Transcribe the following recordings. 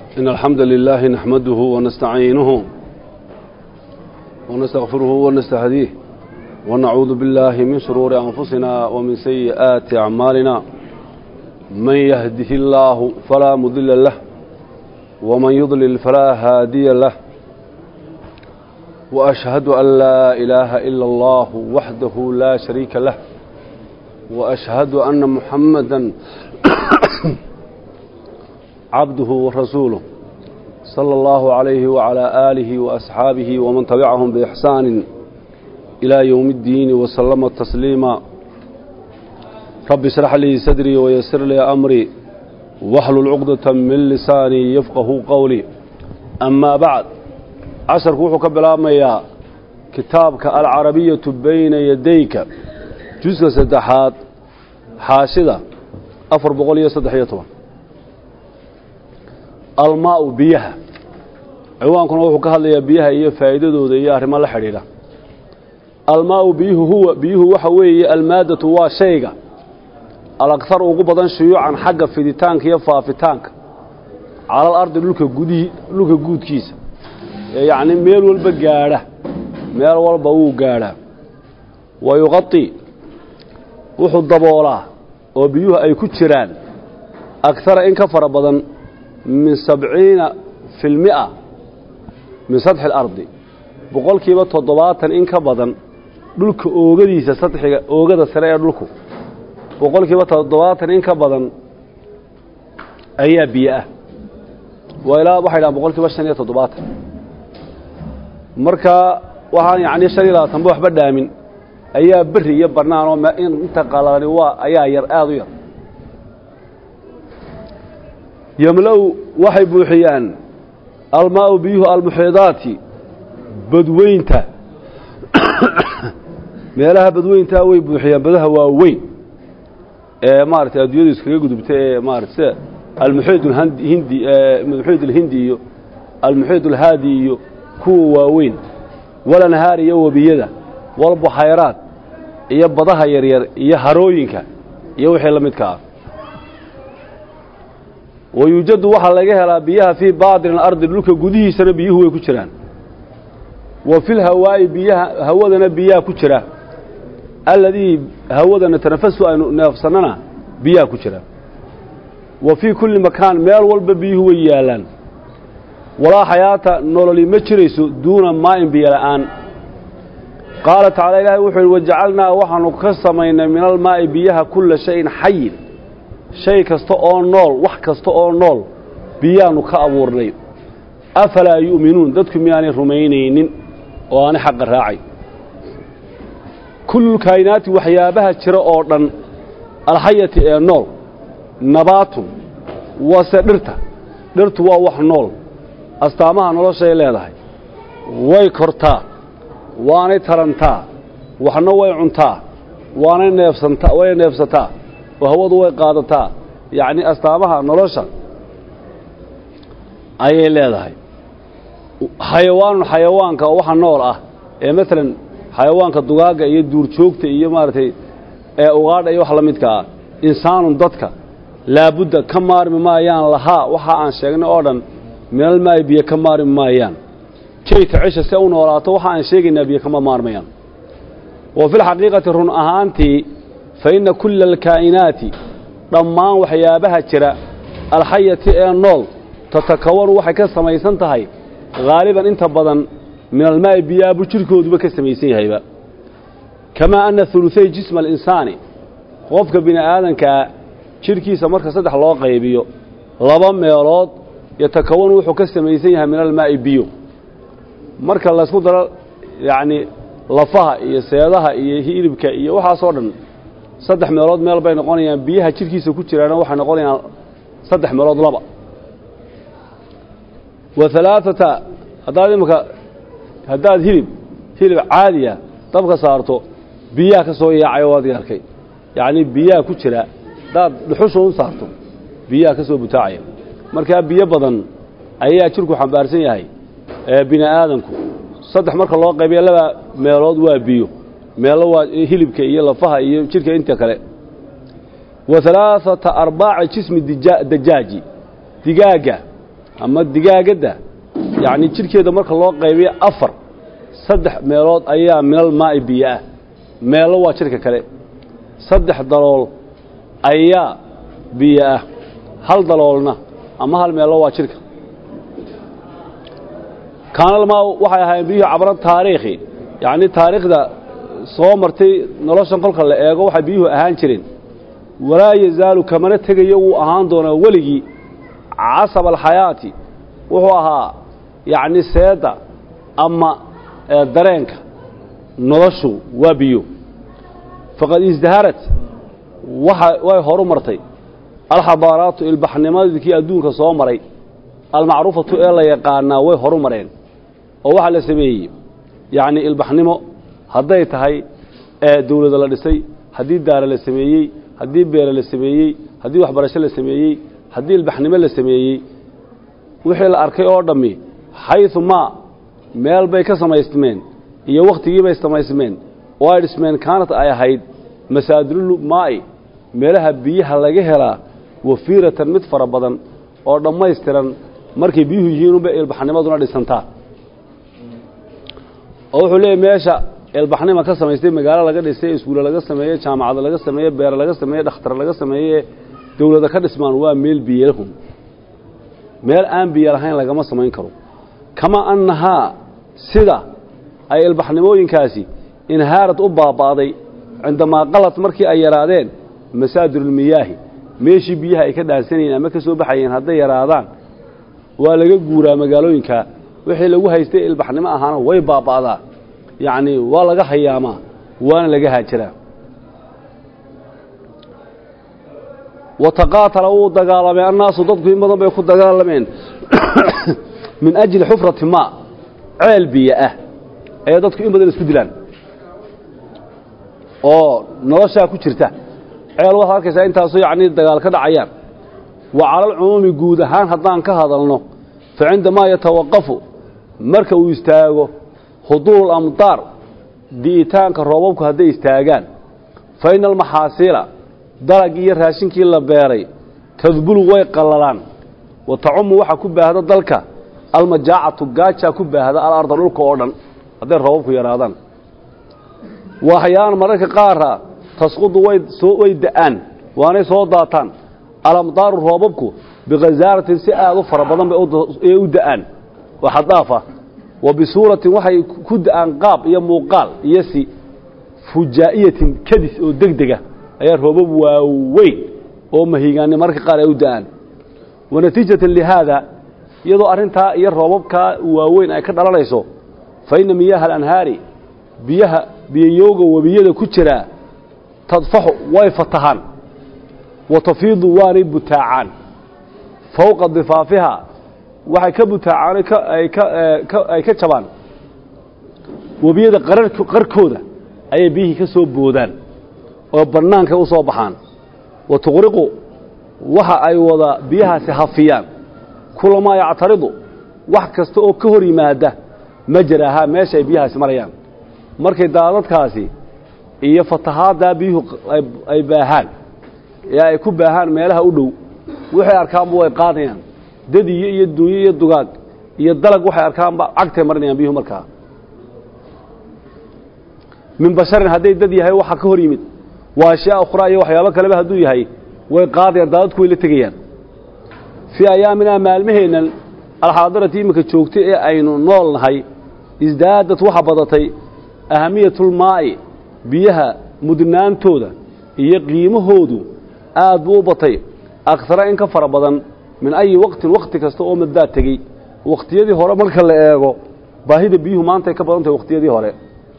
إن الحمد لله نحمده ونستعينه ونستغفره ونستهديه ونعوذ بالله من شرور أنفسنا ومن سيئات أعمالنا من يهده الله فلا مضل له ومن يضلل فلا هادي له وأشهد أن لا إله إلا الله وحده لا شريك له وأشهد أن محمدا عبده ورسوله صلى الله عليه وعلى آله وأصحابه ومن تبعهم بإحسان إلى يوم الدين وسلم تسليما رب اشرح لي صدري ويسر لي أمري واحلل عقدة من لساني يفقه قولي أما بعد عشر كوحو كبلاميا كتابك العربية بين يديك جزء سدحات حاشدة أفر بقولية سدحية almaau biyaha ciwaankuna wuxuu ka hadlayaa biyaha iyo faa'iidadooda iyo arrimo la xidhiidha almaau biyuhu huwa biyuhu waxa weeye almaadatu waa shayga alakthar ugu badan shuyuucan xagga fiditaanka iyo faafitaanka calal ardi dhulka gudihii dhulka guudkiisa ee yacni meel walba gaadha meel walba wuu gaadhaa wa yuqati wuxuu daboolaa oo biyuhu ay ku jiraan akhara in ka fara badan min sabciina fi lmi'a min sadxi alardi boqolkiiba toddobaatan in ka badan dhulka oogadiisa sadxiga oogada sare ee dhulku boqolkiiba toddobaatan in ka badan ayaa biyo ah waa ilaa waxay dhahaan boqolkiiba shan iyo toddobaatan marka waxaan yacni shan iyo labaatanba waxba dhaamin ayaa berri iyo bannaan oo inta qalalani waa ayaa yar aada u yar yomlow waxay buuxiyaan almaau biyuhu almuxiidaati badweynta meelaha badweyntaa way buuxiyaan badaha waaweyn ee maaragtay adduunyadu iskaga gudubta ee maarata sida almuxiid hindi muxiid alhindi iyo almuxiid alhaadi iyo kuwa waaweyn walanhaar iyo webiyada walbuxayraad iyo badaha yaryar iyo harooyinka iyo wixii la midka ah wayuujadu waxaa laga helaa biyaha fii baadin alardi dhulka gudihiisana biyuhu way ku jiraan wa filhawaa'i biyaha hawadana biyaha ku jira alladii hawadana tanafasu aynu neefsannana biyaha ku jira wa fii kulli makaan meel walba biyuhu way yaallaan walaa xayaata nololi ma jirayso duuna maa'in biyo la'aan qaala tacala ilaahay wuxuu yidhi wajacalnaa waxaanu ka samaynay min almaa'i biyaha kulla shayin xayin shay kasta oo nool wax kasta oo nool biyaanu ka abuurnay afalaa yu'minuun dadku miyaanay rumaynaynin oo aanay xaqa raacay kullulkaayinaati waxyaabaha jira oo dhan alxayati ee nool nabaatun wase dhirta dhirtu waa wax nool astaamaha noloshay leedahay way kortaa waanay tarantaa waxna way cuntaa waanay neefsantaa way neefsataa oo hawadu way qaadataa yacni astaamaha nolosha ayay leedahay xayawaanun xayawaanka oo waxa nool ah ee maalan xayawaanka dugaagga iyo duurjoogta iyo maaragtay ee ugaadha iyo wax la midka ah insaanun dadka laabudda ka maarmi maayaan lahaa waxa aan sheegnay oo dhan minalmaayi biyo ka maarmi maayaan jayta cisha se u noolaato waxa aan sheegaynaa biyo kama maarmayaan wa filxaqiiqati run ahaantii fa inna kulla alkaa'inaati dhammaan waxyaabaha jira alxayati ee nool tatakawanu waxay ka samaysan tahay haaliban inta badan min almaa'i biyaabu jidhkooduba ka samaysan yahayba kamaa anna huluthay jisma alinsaani qofka bini aadankaa jidhkiisa marka saddex loo qaybiyo laba meelood yatakawanu wuxuu ka samaysan yahay min almaa'i biyo marka laysku daro yacnii lafaha iyo seedaha iyo hilibka iyo waxaasoo dhan saddex meelood meel bay noqonayaan biyaha jidhkiisa ku jiraana waxay noqonayaan saddex meelood laba wa alaaata haddaad imika haddaad hilib hilib caadiya dabka saarto biyaha ka soo yaacayo waad arkay yacnii biyaha ku jira haddaad dhuxusha u saarto biyaha ka soo butaacaya markaa biyo badan ayaa jidhku xambaarsan yahay ee bini aadanku saddex marka loo qaybiya laba meelood waa biyo meelo waa hilibka iyo lafaha iyo jidhka inta kale wa alaaata arbaaci jismi dajaaji digaagga ama digaagadda yacni jidhkeeda marka loo qaybiyo afar saddex meelood ayaa minal maa'i biyo ah meelo waa jidhka kale saddex dalool ayaa biyo ah hal daloolna ama hal meelo waa jidhka kaanalmaa waxay ahaayeen biyuhu cabran taariikhi yacni taariikhda soo martay noloshan kolka la eego waxay biyuhu ahaan jireen walaa yazaalu kamana tegayo wuu ahaan doonaa weligii casaba alxayaati wuxuu ahaa yacni seedda ama dareenka noloshu waa biyo faqad isdaharat waxa way horu martay alxabaaraatu ilbaxnimadkii adduunka soo maray almacruufatu ee la yaqaanaa way horu mareen oo waxaa la sameeyey yacni ilbaxnimo hadday tahay dawlada la dhisay haddii daara la sameeyey haddii beere la sameeyey haddii waxbarasho la sameeyey haddii ilbaxnimo la sameeyey wixii la arkay oo dhammi xayثu maa meel bay ka samaysmeen iyo wakhtigii bay samaysmeen oo ay dhismeen kaanat ay ahayd masaadilulu maa'i meelaha biyaha laga helaa wafiiratan mid fara badan oo dhammaystiran markay biyuhu yihiin unbay ilbaxnimaduna dhisantaa oo wuxuu leeyahy meesha ilbaxnima ka samaystay magaalo laga dhisay iskuulle laga sameeyey jaamacado laga sameeyey beere laga sameeyey dhakhtar laga sameeye dawlada ka dhismaan waa meel biyalahum meel aan biyo lahayn lagama samayn karo kama annahaa sida ay ilbaxnimooyinkaasi inhaarad u baaba'day cindamaa qalad markii ay yaraadeen masaadirulmiyaahi meeshii biyaha ay ka dhaansanayeen ama ka soo baxayeen hadday yaraadaan waa laga guuraa magaalooyinka wixii lagu haystay ilbaxnimo ahaana way baaba'daa yacni waa laga hayaamaa waana laga haajiraa wataqaatala wuu dagaalamay annaasu dadku in badan bay ku dagaalameen min ajli xufrati maa ceel biyo ah ayay dadku in badan isku dilaan oo noloshaa ku jirta ceel waxaad arkaysaa intaasoo yacni dagaal ka dhacayaan wa calalcumuumi guud ahaan haddaan ka hadalno fa cindamaa yatawaqafu marka uu istaago huduuru lamdaar di'itaanka roobabku hadday istaagaan fa ina almaxaasiila dalagii iyo raashinkii la beeray tadbulu way qallalaan wa tacumu waxaa ku baahda dalka almajaacatu gaajaa ku baahda alarda dhulka oo dhan hadday roobabku yaraadaan waxyaan mararka qaara tasqudu way da'aan waanay soo daataan alamdaaru roobabku bikhasaaratin si aad u fara badan bay u da'aan oo xaddaafa wa bisuuratin waxay ku da'aan qaab iyo muuqaal iyo si fujaa'iyatin kadis oo degdega ayaa roobab waaweyn oo mahigaani mararka qaar ay u da'aan wa natiijatan lihaada iyadoo arrintaa iyo roobabkaa waaweyn ay ka dhalanayso fa inna miyaaha alanhaari biyaha biyayowga webiyada ku jiraa tadfaxu way fatahaan wa tafiidu waanay butaacaan fowqa difaafihaa waxay ka butaacaan ay ka jabaan webiyada qarkooda ayay biyihii ka soo boodaan oo bannaanka u soo baxaan wa tuqriqu waxa ay wada biyahaasi hafiyaan kulamaa yactaridu wax kasta oo ka hor yimaada majrahaa meesha ay biyahaasi marayaan markay daadadkaasi iyo fatahaaddaa biyuhu ay baahaan ee ay ku baahaan meelaha u dhow waxay arkaanba way qaadayaan dadiyo iyo dunyo iyo dugaag iyo dalag waxay arkaanba cagtay marinayaan biyuhu markaa min basharin hadday dad yahay waxa ka hor yimid waa ashyaa ukhraa iyo waxyaabo kaleba hadduu yahay way qaadayaan daadadku way la tegayaan fii ayaaminaa maalmaheennan alxaadirati iminka joogtay ee aynu nool nahay isdaadad waxa badatay ahamiyatulmaa'i biyaha mudnaantooda iyo qiimahoodu aad buu u batay akara in ka fara badan min ayi waqtin wakhti kasta oo maddaa tegey wakhtiyadii hore marka la eego baahida biyuhu maantay ka badan tahay wakhtiyadii hore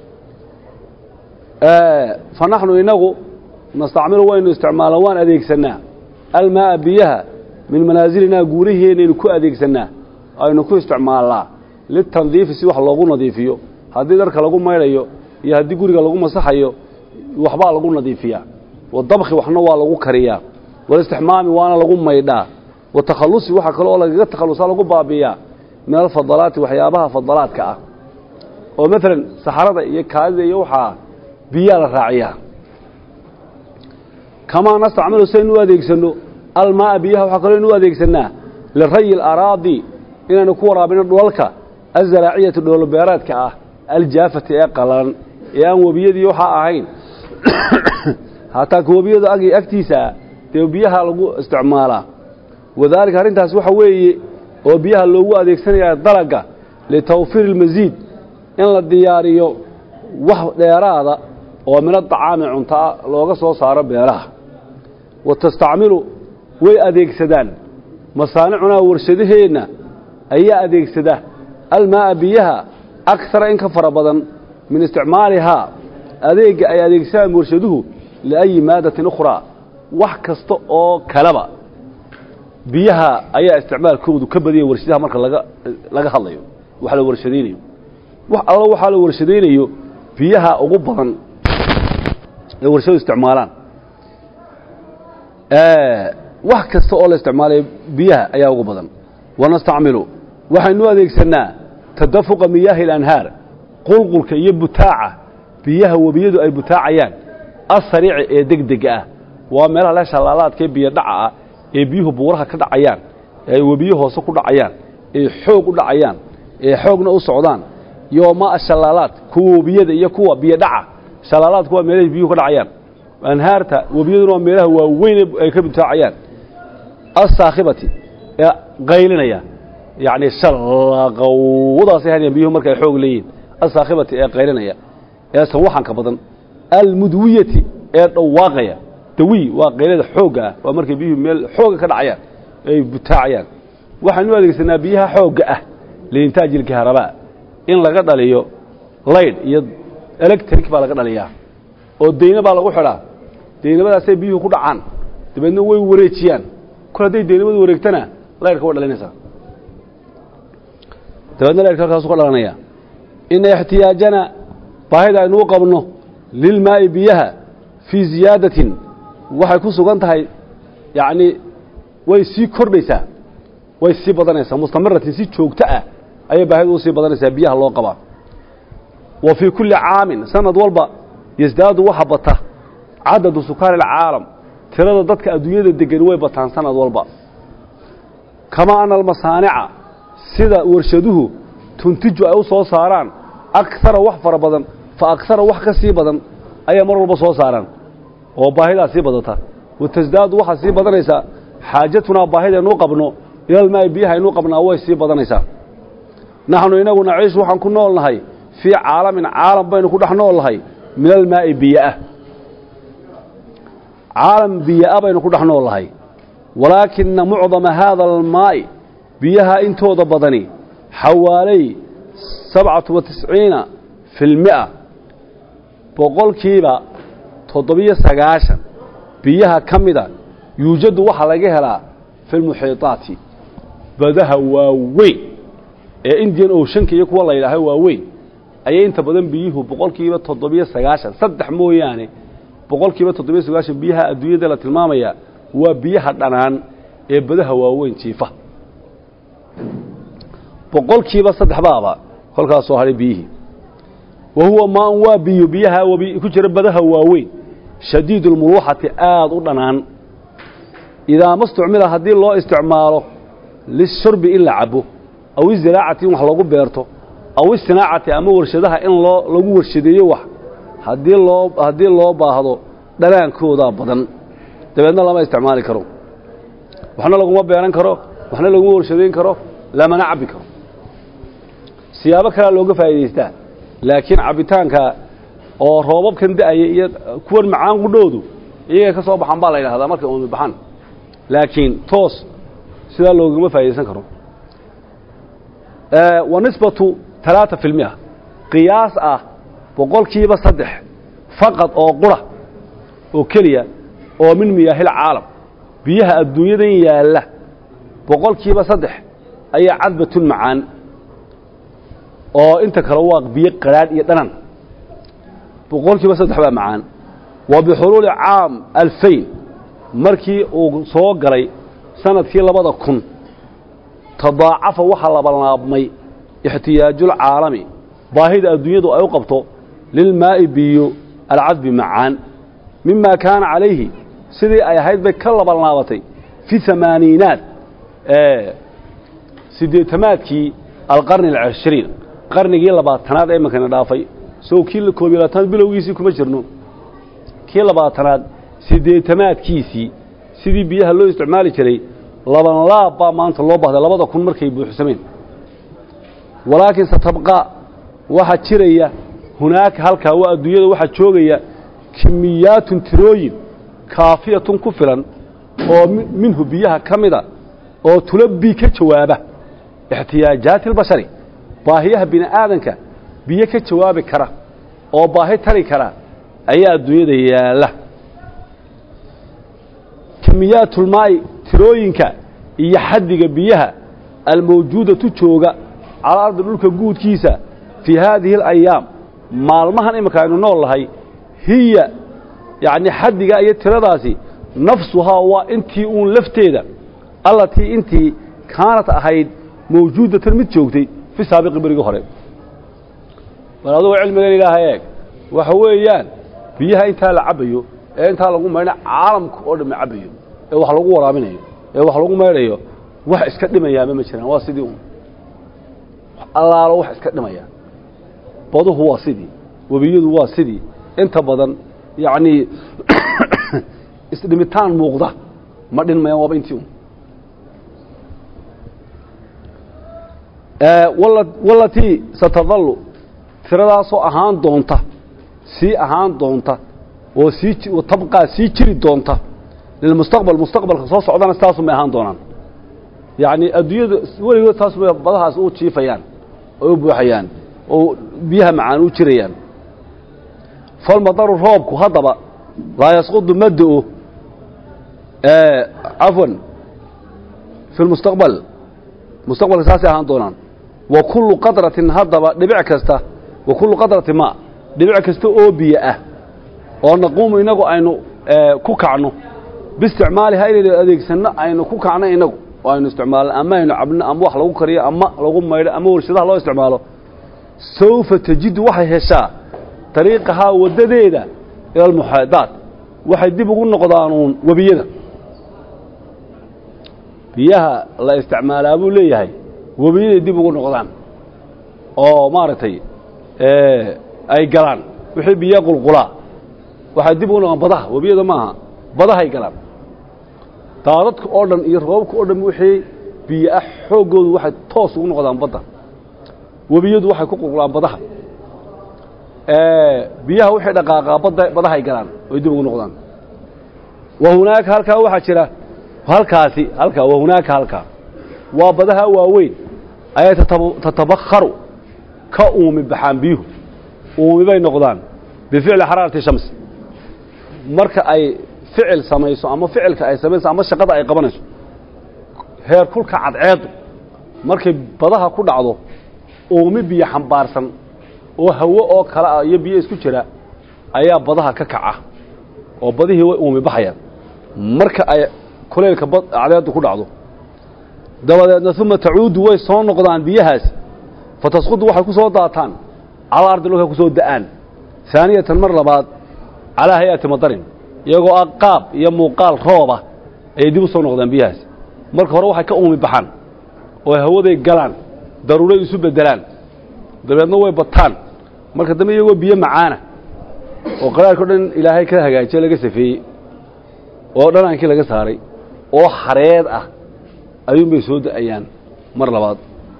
fa naxnu inagu nastacmilu waynu isticmaalaa waan adeegsanaa almaa'a biyaha min manaazilinaa guuraheenaynu ku adeegsannaa aynu ku isticmaalnaa litandiifi si wax loogu nadiifiyo haddii dharka lagu maydhayo iyo haddii guriga lagu masaxayo waxbaa lagu nadiifiyaa wadabkhi waxna waa lagu kariyaa walistixmaami waana lagu maydhaa watakhalusi waxa kale oo lagaga takhalusaa lagu baabi'iyaa min alfadalaati waxyaabaha fadalaadka ah oo maalan saxarada iyo kaadida iyo waxaa biyaa la raaciyaa kamaa nastacmilu saynu u adeegsanno almaaa biyaha waxaa kaloo inu u adeegsannaa lirayi alaraadi inaynu ku waraabino dhulalka azaraaciyati dhoolobeereedka ah aljaafati ee qallalan ee aan webiyadii waxaa ahayn hataa ka webiyadu ag agtiisaa dee biyaha lagu isticmaalaa wadaalika arrintaas waxa weeye oo biyaha loogu adeegsanayaa dalagga litawfiiri ilmasiid in la diyaariyo wax dheeraada oo mina dacaami cuntaa looga soo saaro beeraha wa tastacmilu way adeegsadaan masaanicunaa warshadaheenna ayaa adeegsada almaa'a biyaha akara in ka fara badan min isticmaalihaa adeegga ay adeegsadaan warshaduhu liayi maadatin ukhraa wax kasta oo kaleba biyaha ayaa isticmaalkoodu ka badanya warshadaha marka laga laga hadlayo wax la warshadaynayo wax allo waxaa la warshadaynayo biyaha ugu badan ee warshadu isticmaalaan wax kasta oo la isticmaalayo biyaha ayaa ugu badan wanastacmilu waxaynu adeegsannaa tadafuqa miyaahi اlanhaar qulqulka iyo butaaca biyaha webiyadu ay butaacayaan asariici ee degdega ah waa meelaha le shallaalaadka ee biyo dhaca ah ee biyuhu buuraha ka dhacayaan ee ay webiyo hoose ku dhacayaan ee xoog u dhacayaan ee xoogna u socdaan iyo maa shallaalaad kuwa webiyada iyo kuwa biyo dhaca shallaalaadku waa meelahay biyuhu ka dhacayaan anhaarta webiyaduna waa meelaha waaweyn ay ka butaacayaan asaakhibati ee qaylinaya yacni shallaqowdaasay hanayaan biyuhu marka ay xoog leeyihin asaakhibati ee qaylinaya ee sawaxanka badan almudwiyati ee dhawaaqaya dawiy waa qaylada xoogga ah waa markay biyuhu meel xooga ka dhacayaan ay butaacayaan waxaanu adeegsanaa biyaha xoogga ah liintaaji ilkaharabaa in laga dhaliyo laydh iyo electric baa laga dhaliyaa oo deyne baa lagu xidhaa deynamadaasay biyuhu ku dhacaan dabeedna way wareejiyaan kol hadday deynamadu wareegtana laydhka way dhalinaysaa dabeedna laydhka halkaasu ka dhalanaya ina ixtiyaajana baahida aynuu qabno lilmaa'i biyaha fii ziyaadatin waxay ku sugan tahay yacni way sii kordhaysaa way sii badanaysaa mustamiratin si joogto ah ayay baahidu u sii badanaysaa biyaha loo qabaa wa fii kulli caamin sanad walba yasdaadu waxa bata cadadu sukaani alcaalam tirada dadka adduunyada degani way bataan sanad walba kamaa ana almasaanica sida warshaduhu tuntiju ay u soo saaraan akara wax fara badan fa akara wax ka sii badan ayay mar walba soo saaraan oo baahidaa sii badata wa tasdaadu waxaa sii badanaysaa xaajatunaa baahidaynuu qabno ilalmaa'i biyaha aynuu qabnaa way sii badanaysaa naxnu inagu naciishu waxaan ku nool nahay fii caalamin caalam baynu ku dhex nool nahay min almaa'i biyoah caalam biyoa baynu ku dhex nool nahay walaakina mucdama haada almaa'i biyaha intooda badani xawaalay sabcatu wa tisciina fi lmi'a boqolkiiba toddobiyo sagaashan biyaha ka mida yuujadu waxaa laga helaa fi lmuxiitaati badaha waaweyn ee indian oceanka iyo kuwa la yidhaaho waaweyn ayay inta badan biyuhu boqolkiiba toddobiyo sagaashan saddex mooyaane boqolkiiba toddobiyo sagaashan biyaha adduunyada la tilmaamaya waa biyaha dhanaan ee badaha waaweyn jiifa boqolkiiba saddex baaba kolkaas soo hadhay biyihii wa huwa maan waa biyo biyaha wabi ku jira badaha waaweyn shadiid ulmuluuxati aada u dhanaan idaa ma istucmila haddii loo isticmaalo lishurbi in la cabo aw iziraacati in wax lagu beerto aw isinaacati ama warshadaha in loo lagu warshadeeyo wax haddii loo haddii loo baahdo dhanaankoodaa badan dabeedna lama isticmaali karo waxna laguma beeran karo waxna laguma warshadayn karo lamana cabbi karo siyaabo kalea looga faa'idaystaa laakiin cabbitaanka oo roobabkan da'aya iyo kuwan macaan qudhoodu iyagay ka soo baxan baa la yidhahdaa markay umi baxan laakiin toos sidaa loogama faa'idaysan karo wa nisbatu talaata fi lmia qiyaas ah boqolkiiba saddex faqad oo qura oo keliya oo min miyaahil caalam biyaha adduunyadan yaalla boqolkiiba saddex ayaa cadbatun macaan oo inta kale waa biyo qadhaadh iyo dhanan boqolkiiba saddex baa macaan wa bixuluuli caam alfayn markii uu soo galay sanadkii labada kun tadaacafa waxaa labalaabmay ixtiyaajulcaalami baahida adduunyadu ay u qabto lilmaa'i biyo alcadbi macaan mima kaana calayhi sidii ay ahayd bay ka labalnaabatay fi amaaniinaat siddeetamaadkii alqarni alcishriin qarnigii labaatanaad ee imankana dhaafay sow kii koob iyo labaatanaad bilowgiisii kuma jirno kii labaatanaad siddeetamaadkiisii sidii biyaha loo isticmaali jiray laban laab baa maanta loo bahday labada kun markay buuxsameen walaakiin satabqa waxaa jiraya hunaaka halkaa waa adduunyada waxaa joogaya kimiyaatun tirooyin kaafiyatun ku filan oo minhu biyaha ka mida oo tulabbii ka jawaaba ixtiyaajaati albashari baahiyaha bini aadanka biyo ka jawaabi kara oo baahi tari kara ayaa adduunyada yaalla kimiyaatulmaa'i tirooyinka iyo xaddiga biyaha almawjuudatu jooga calaa ardi dhulka guudkiisa fii haadihi alayaam maalmahan iminka aynu nool nahay hiya yacni xaddigaa iyo tiradaasi nafsuhaa waa intii uun lafteeda allatii intii kaanat ahayd mawjuudatan mid joogtay fi saabiqi berigii hore bal adugu cilmigan ilaahay eeg waxa weeyaan biyaha intaa la cabbayo ee intaa lagu maydha caalamka oo dhamma cabbayo ee wax lagu waraabinayo ee wax lagu maydhayo wax iska dhimayaaba ma jiraan waa sidii un allaalo wax iska dhimaya baduhu waa sidii webiyadu waa sidii inta badan yacnii isdhimitaan muuqda ma dhinmayaan waaba intii un walatii satadallu tiradaasoo ahaan doonta sii ahaan doonta oo sii tabqaa sii jiri doonta lilmustaqbal mustaqbalka soo socdana sidaasumay ahaan doonaan yacni adduunyada weligood taasumay badahaas u jiifayaan oo u buuxayaan oo biyaha macaan u jirayaan falmadaru roobku haddaba laa yasqudu ma do-o cafwan fi lmustaqbal mustaqbalka saasay ahaan doonaan wa kullu qadratin haddaba dhibic kasta wa kullu qadratin ma dhibic kasta oo biyo ah oo naquumu inagu aynu ku kacno biisticmaalihaa inaynu adeegsanno aynu ku kacno inagu oo aynu isticmaalno ama aynu cabno ama wax lagu kariyo ama lagu maydho ama warshadaha loo isticmaalo sawfa tajidu waxay heshaa dariiqahaa waddadeeda ila almuxaadaat waxay dib ugu noqdaanuun webiyada biyaha la isticmaalaa buu leeyahay webiyaday dib ugu noqdaan oo maaragtay ay galaan wixii biyo qulqulaa waxay dib ugu noqdaan badaha webiyada maaha badahay galaan daadadka oo dhan iyo roobabka oo dhan wixii biyo ah xooggoodu waxay toos ugu noqdaan badda webiyadu waxay ku qulqulaan badaha biyaha wixii dhaqaaqaa badda badahay galaan oy dib ugu noqdaan wa hunaaka halkaa waxaa jira halkaasi halkaa wa hunaaka halkaa waa badaha waaweyn ayay tatabakharu ka uumi baxaan biyuhu uumi bay noqdaan bificli xaraarati shams marka ay ficil samayso ama ficilka ay samayso ama shaqada ay qabanayso heer kulka cadceedu markay badaha ku dhacdo uumi biyo xambaarsan oo hawo oo kale ah iyo biyo isku jira ayaa badaha ka kaca oo badihii way uumi baxayaan marka ay kuleylka cadceedu ku dhacdo dabadeedna uma tacuudu way soo noqdaan biyahaasi fatasqudu waxay ku soo daataan calaa ardi dhulka ku soo da'aan haaniyatan mar labaad calaa hay-ati madarin iyagoo ah qaab iyo muuqaal rooba ayay dib u soo noqdaan biyahaasi marka hore waxay ka uumi baxaan oo hawaday galaan daruuray isu beddelaan dabeedna way bataan marka dambe iyagoo biyo macaana oo qaraarka o dhan ilaahay ka hagaajiye laga safeeyey oo dhanaankii laga saaray oo xareed ah ayuunbay soo da'ayaan mar labaad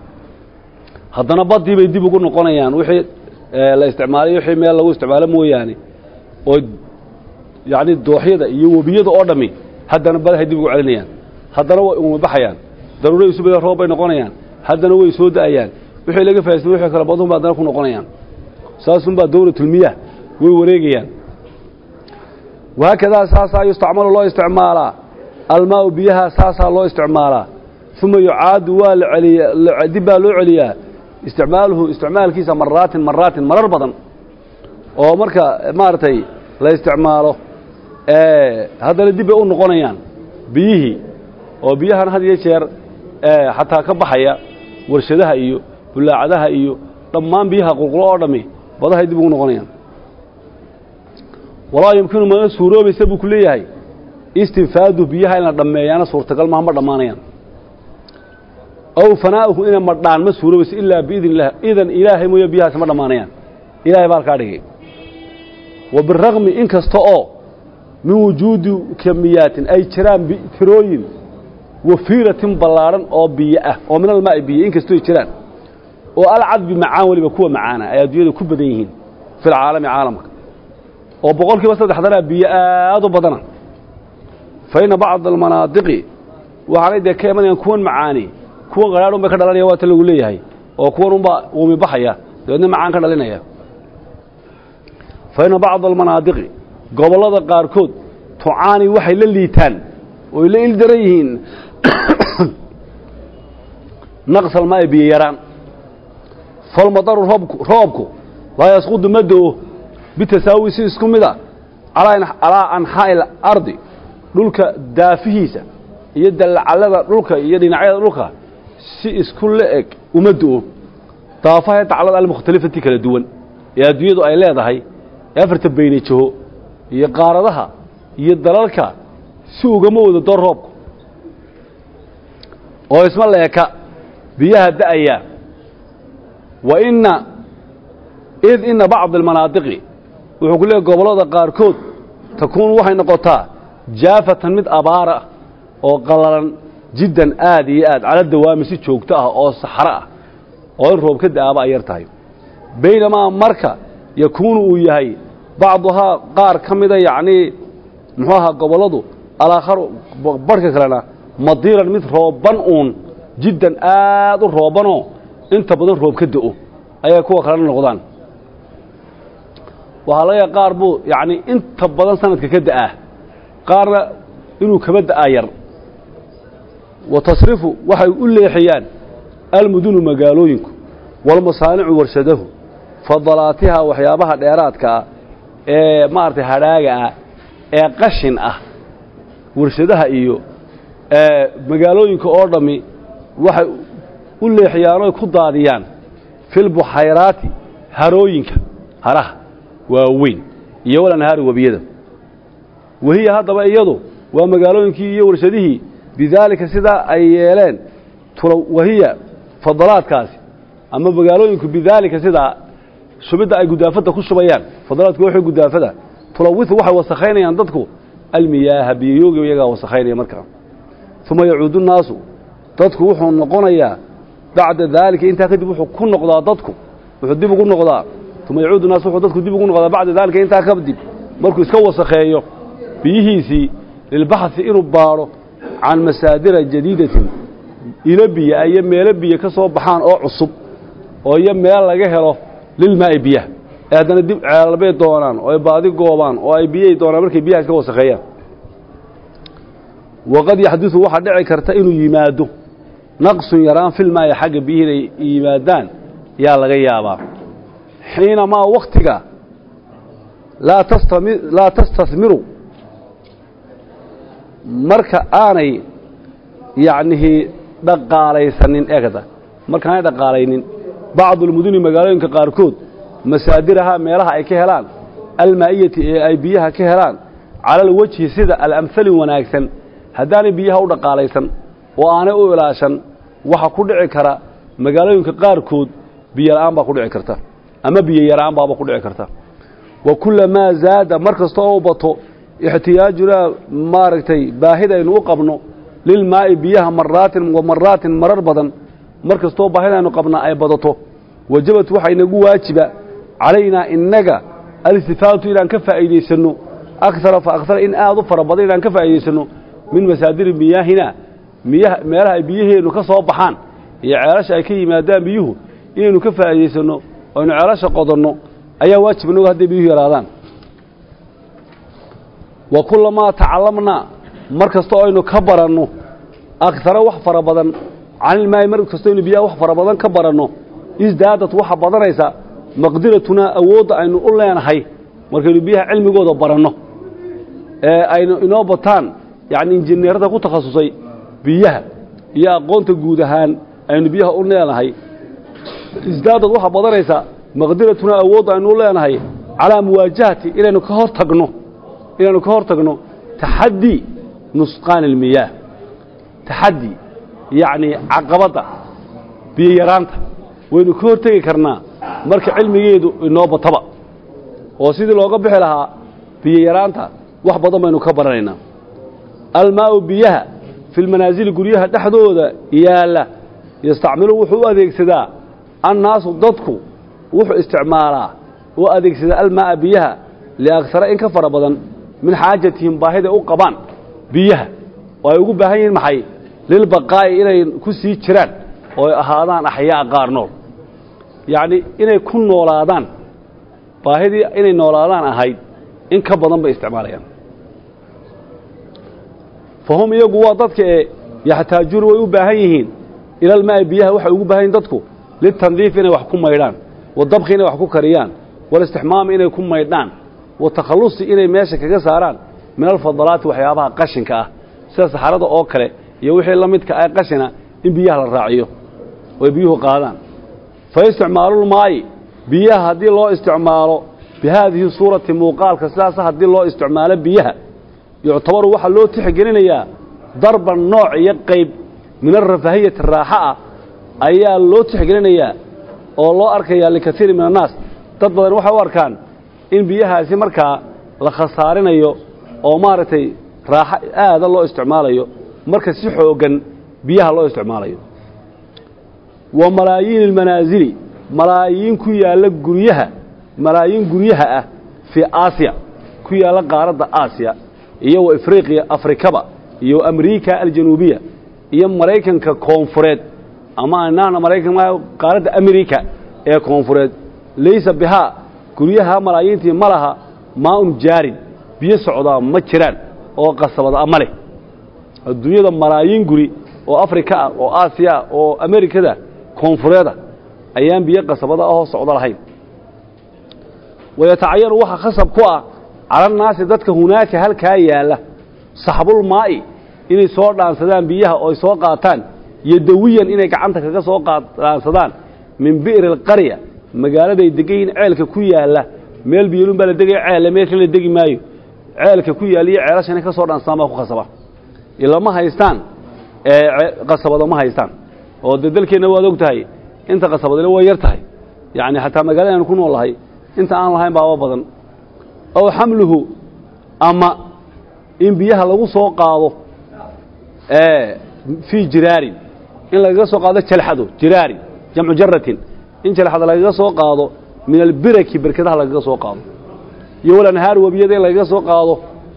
haddana baddii bay dib ugu noqonayaan wixii la isticmaalay wixii meel lagu isticmaalo mooyaane oo yacni dooxyada iyo webiyada oo dhammi haddana badahay dib ugu celinayaan haddana way uumi baxayaan daruuray isu beda roob bay noqonayaan haddana way soo da'ayaan wixii laga fahaystay wixii kale baduhun ba haddana ku noqonayaan saasunbaa dawlatulmiyah way wareegayaan wahaakadaa saasaa yustacmalu loo isticmaalaa almaau biyaha saasaa loo isticmaalaa uma yucaadu waa la celiya dib baa loo celiyaa isticmaaluhu isticmaalkiisa maraatin maraatin marar badan oo marka maaragtay la isticmaalo haddana dib bay u noqonayaan biyihii oo biyahan had iyo jeer xataa ka baxaya warshadaha iyo bulaacadaha iyo dhammaan biyaha qulqulo oo dhammi badahay dib ugu noqonayaan walaa yumkinu mana suuroobaysa buu ku leeyahay istinfaadu biyaha in la dhammeeyaana suurtagal maha ma dhammaanayaan aw fanaa'uhu inay madhaan ma suuroobayso ilaa biidn illah idan ilaahay mooye biyahaasi ma dhammaanayaan ilahay baa halkaa dhigay wa biraqmi in kasta oo min wujuudi kamiyaatin ay jiraan tirooyin wafiiratin ballaadhan oo biyo ah oo min almaa'i biyo in kastoo ay jiraan oo alcadbi macaan weliba kuwa macaana ay adduunyada ku badan yihiin fi lcaalami caalamka oo boqol kiiba saddexdanaa biyo aad u badana fa inna bacda almanaadiqi waxaanay dee ka imanayaan kuwan macaani kuwan qadhaadh un bay ka dhalanaya waata lagu leeyahay oo kuwan unbaa uumi baxaya dabeedna macaan ka dhalinaya fa inna bacda almanaadiqi gobollada qaarkood tucaani waxay la liitaan oy la ildaran yihiin naqsal maa'i biyo yaraan falmadaru roobku roobku laa yasqudu ma do-o bitasaawi si isku mid a calaa anxaa'i alardi dhulka daafihiisa iyo dallacallada dhulka iyo dhinacyada dhulka si isku la eg uma do-o daafaha daclada almukhtalifati kala duwan ee adduunyadu ay leedahay ee afarta baynajaho iyo qaaradaha iyo dalalka si ugama wada door roobku oo isma leeka biyaha da'aya wa inna id inna bacd almanaadiqi wuxuu ku leeyahy gobollada qaarkood takuunu waxay noqotaa jaafatan mid abaara oo qallalan jiddan aad iyo aad cala dawaami si joogto ah oo saxro ah oo in roob ka da'aaba ay yar tahay baynamaa marka yakuunu uu yahay bacduhaa qaar ka mida yacnii muxuu ahaa gobolladu alaakharu barhka kalena madiiran mid rooban uun jiddan aad u roobanoo inta badan roob ka da'o ayay kuwa kalena noqdaan waxaa laga yaha qaar buu yacnii inta badan sanadka ka da'aa qaarna inuu kaba da'aa yar wa tasrifu waxay u leexiyaan almudunu magaalooyinku walmasaanicu warshadahu fadalaatiha waxyaabaha dheeraadka ah ee maaragtay hadhaaga ah ee qashin ah warshadaha iyo magaalooyinka oo dhammi waxay u leexiyaan oy ku daadiyaan filbuxayraati harooyinka haraha waaweyn iyo walanhaari webiyada wahiya haddaba iyadu waa magaalooyinkii iyo warshadihii bidaalika sidaa ay yeeleen wahiya fadalaadkaasi ama magaalooyinku bidaalika sidaa shubidda ay gudaafadda ku shubayaan fadalaadku waxay gudaafada tulawitu waxay wasakhaynayaan dadku almiyaaha biyayoogi iyagaa wasakhaynaya markaa uma yacuudu nnaasu dadku wuxuu noqonayaa bacda daalika intaa kadib wuxuu ku noqdaa dadku wuxuu dib ugu noqdaa uma yacuudu naasu wuxuu dadku dib ugu noqdaa bacda daalika intaa kadib markuu iska wasakheeyo biyihiisii lilbaxhi inuu baadho can masaadira jadiidatin ilo biya iyo meelo biyo ka soo baxaan oo cusub oo iyo meel laga helo lilmaa'i biyaha ee haddana dib ceelbay doonaan oo ay baadi goobaan oo ay biyay doonaan markay biyaha iska wasakheeyaan waqad yaxdudu waxaa dhici karta inuu yimaado naqsun yaraan filmaa'i xagga biyihi inay yimaadaan yaa laga yaabaa xiinamaa wakhtiga laa tastami laa tastasmiru marka aanay yacnihii dhaqaalaysanin eegada markaanay dhaqaalaynin bacdulmuduni magaalooyinka qaarkood masaadiraha meelaha ay ka helaan almaa'iyati ee ay biyaha ka helaan cala alwejhi sida alamhali wanaagsan haddaanay biyaha u dhaqaalaysan oo aanay u ilaashan waxa ku dhici kara magaalooyinka qaarkood biyo la'aan baa ku dhici karta ama biyo yaraan baaba ku dhici karta wa kullamaa zaada mar kasta oo bato ixtiyaajunaa maaragtay baahidaynu u qabno lilmaa'i biyaha maraatin wa maraatin marar badan mar kastoo baahidaynu qabnaa ay badato wajabat waxaa inagu waajiba calaynaa innaga alistifaadatu inaan ka faa'iidaysanno akara fa akara in aad u fara badan inaan ka faa'iidaysanno min masaadiri miyaahina miyaha meelaha ay biyaheennu ka soo baxaan iyo ceelasha ay ka yimaadaan biyuhu inaynu ka faa'iidaysanno aynu ceelasha qodanno ayaa waajib inagu hadday biyuhu yaraadaan wa kullamaa tacallamnaa mar kasta oo aynu ka baranno akara wax fara badan canilmaayi mar kastoo aynu biyaha wax fara badan ka baranno isdaadad waxa badanaysa maqdiratunaa awoodda aynu u leenahay markaynu biyaha cilmigooda baranno ee aynu inoo bataan yacni injineerada ku takhasusay biyaha iyo aqoonta guud ahaan aynu biyaha u leenahay isdaadad waxa badanaysa maqdiratunaa awoodda aynu u leenahay calaa muwaajahati inaynu ka hor tagno inaynu ka hor tagno taxaddi nusqaani almiyaah taxaddi yacni caqabadda biyo yaraanta waynu ka hortegi karnaa marka cilmigeedu inoo bataba oo sidii looga bixi lahaa biyo yaraanta wax badan baynu ka baranaynaa almaa'u biyaha fi lmanaasili guryaha dhexdooda yaalla yastacmilu wuxuu u adeegsadaa annaasu dadku wuxuu isticmaalaa oo adeegsadaa almaa'a biyaha liaksara in ka fara badan min xaajatihim baahiday u qabaan biyaha oo ay ugu baahan yihiin maxay lilbaqaa'i inay ku sii jiraan oo ay ahaadaan axyaa qaar nool yacni inay ku noolaadaan baahidii inay noolaadaan ahayd in ka badan bay isticmaalayaan fa hum iyagu waa dadka ee yaxtaajuuna way u baahan yihiin ilalmaa'i biyaha waxay ugu baahan yihin dadku litandiif inay wax ku maydhaan wadabki inay wax ku kariyaan walistixmaami inay ku maydhaan watakhallusi inay meesha kaga saaraan min alfadalaati waxyaabaha qashinka ah sida saxarada oo kale iyo wixii la midka ah qashina in biyaha la raaciyo oy biyuhu qaadaan fa isticmaalulmaayi biyaha haddii loo isticmaalo bi haadihi suurati muuqaalka sidaasa haddii loo isticmaalo biyaha yuctabaru waxaa loo tixgelinayaa darban nooc iyo qayb min alrafaahiyati raaxa ah ayaa loo tixgelinayaa oo loo arkayaa likaiiri min annaas dad badan waxay u arkaan in biyahaasi markaa la khasaarinayo oo maaragtay raaxo aada loo isticmaalayo marka si xooggan biyaha loo isticmaalayo wa malaayiin almanaasili malaayiin ku yaalla guryaha malaayiin guryaha ah fii aasiya ku yaalla qaaradda aasiya iyo wa afriqiya afrikaba iyo amriika aljanuubiya iyo maraykanka koonfureed ama anaana maraykan qaaradda amerika ee koonfureed laysa bihaa guryaha malaayiintii ma laha maaun jaarin biyo socdaa ma jiraan oo qasabada ma leh adduunyada malaayiin guri oo afrika ah oo aasiya ah oo amerikada koonfureeda ayaan biyo qasabada ahoo socdo lahayn wayatacayanu waxaa khasab ku ah calannaasi dadka hunaaka halkaa yaalla saxbulmaa'i inay soo dhaansadaan biyaha oo ay soo qaataan yodawiyan inay gacanta kaga soo dhaansadaan min bi'ri alqarya magaaladay degan yihiin ceelka ku yaalla meel biyolun baa la degaya ceelle meel kale la degi maayo ceelka ku yaalla iyo ceelasha inay ka soo dhaansadaan baa ku khasaba ilama haystaan qasabado ma haystaan oo dee dalkeenna waad og tahay inta qasabadale way yar tahay yacni xataa magaalada aynu ku nool lahay inta aan lahayn baaba badan ow xamluhu ama in biyaha lagu soo qaado fii jiraarin in lagaga soo qaado jalxado jiraarin jamcu jaratin in jalxada lagaga soo qaado min albiraki berkadaha lagaga soo qaado iyo walanhaar webiyada in lagaga soo qaado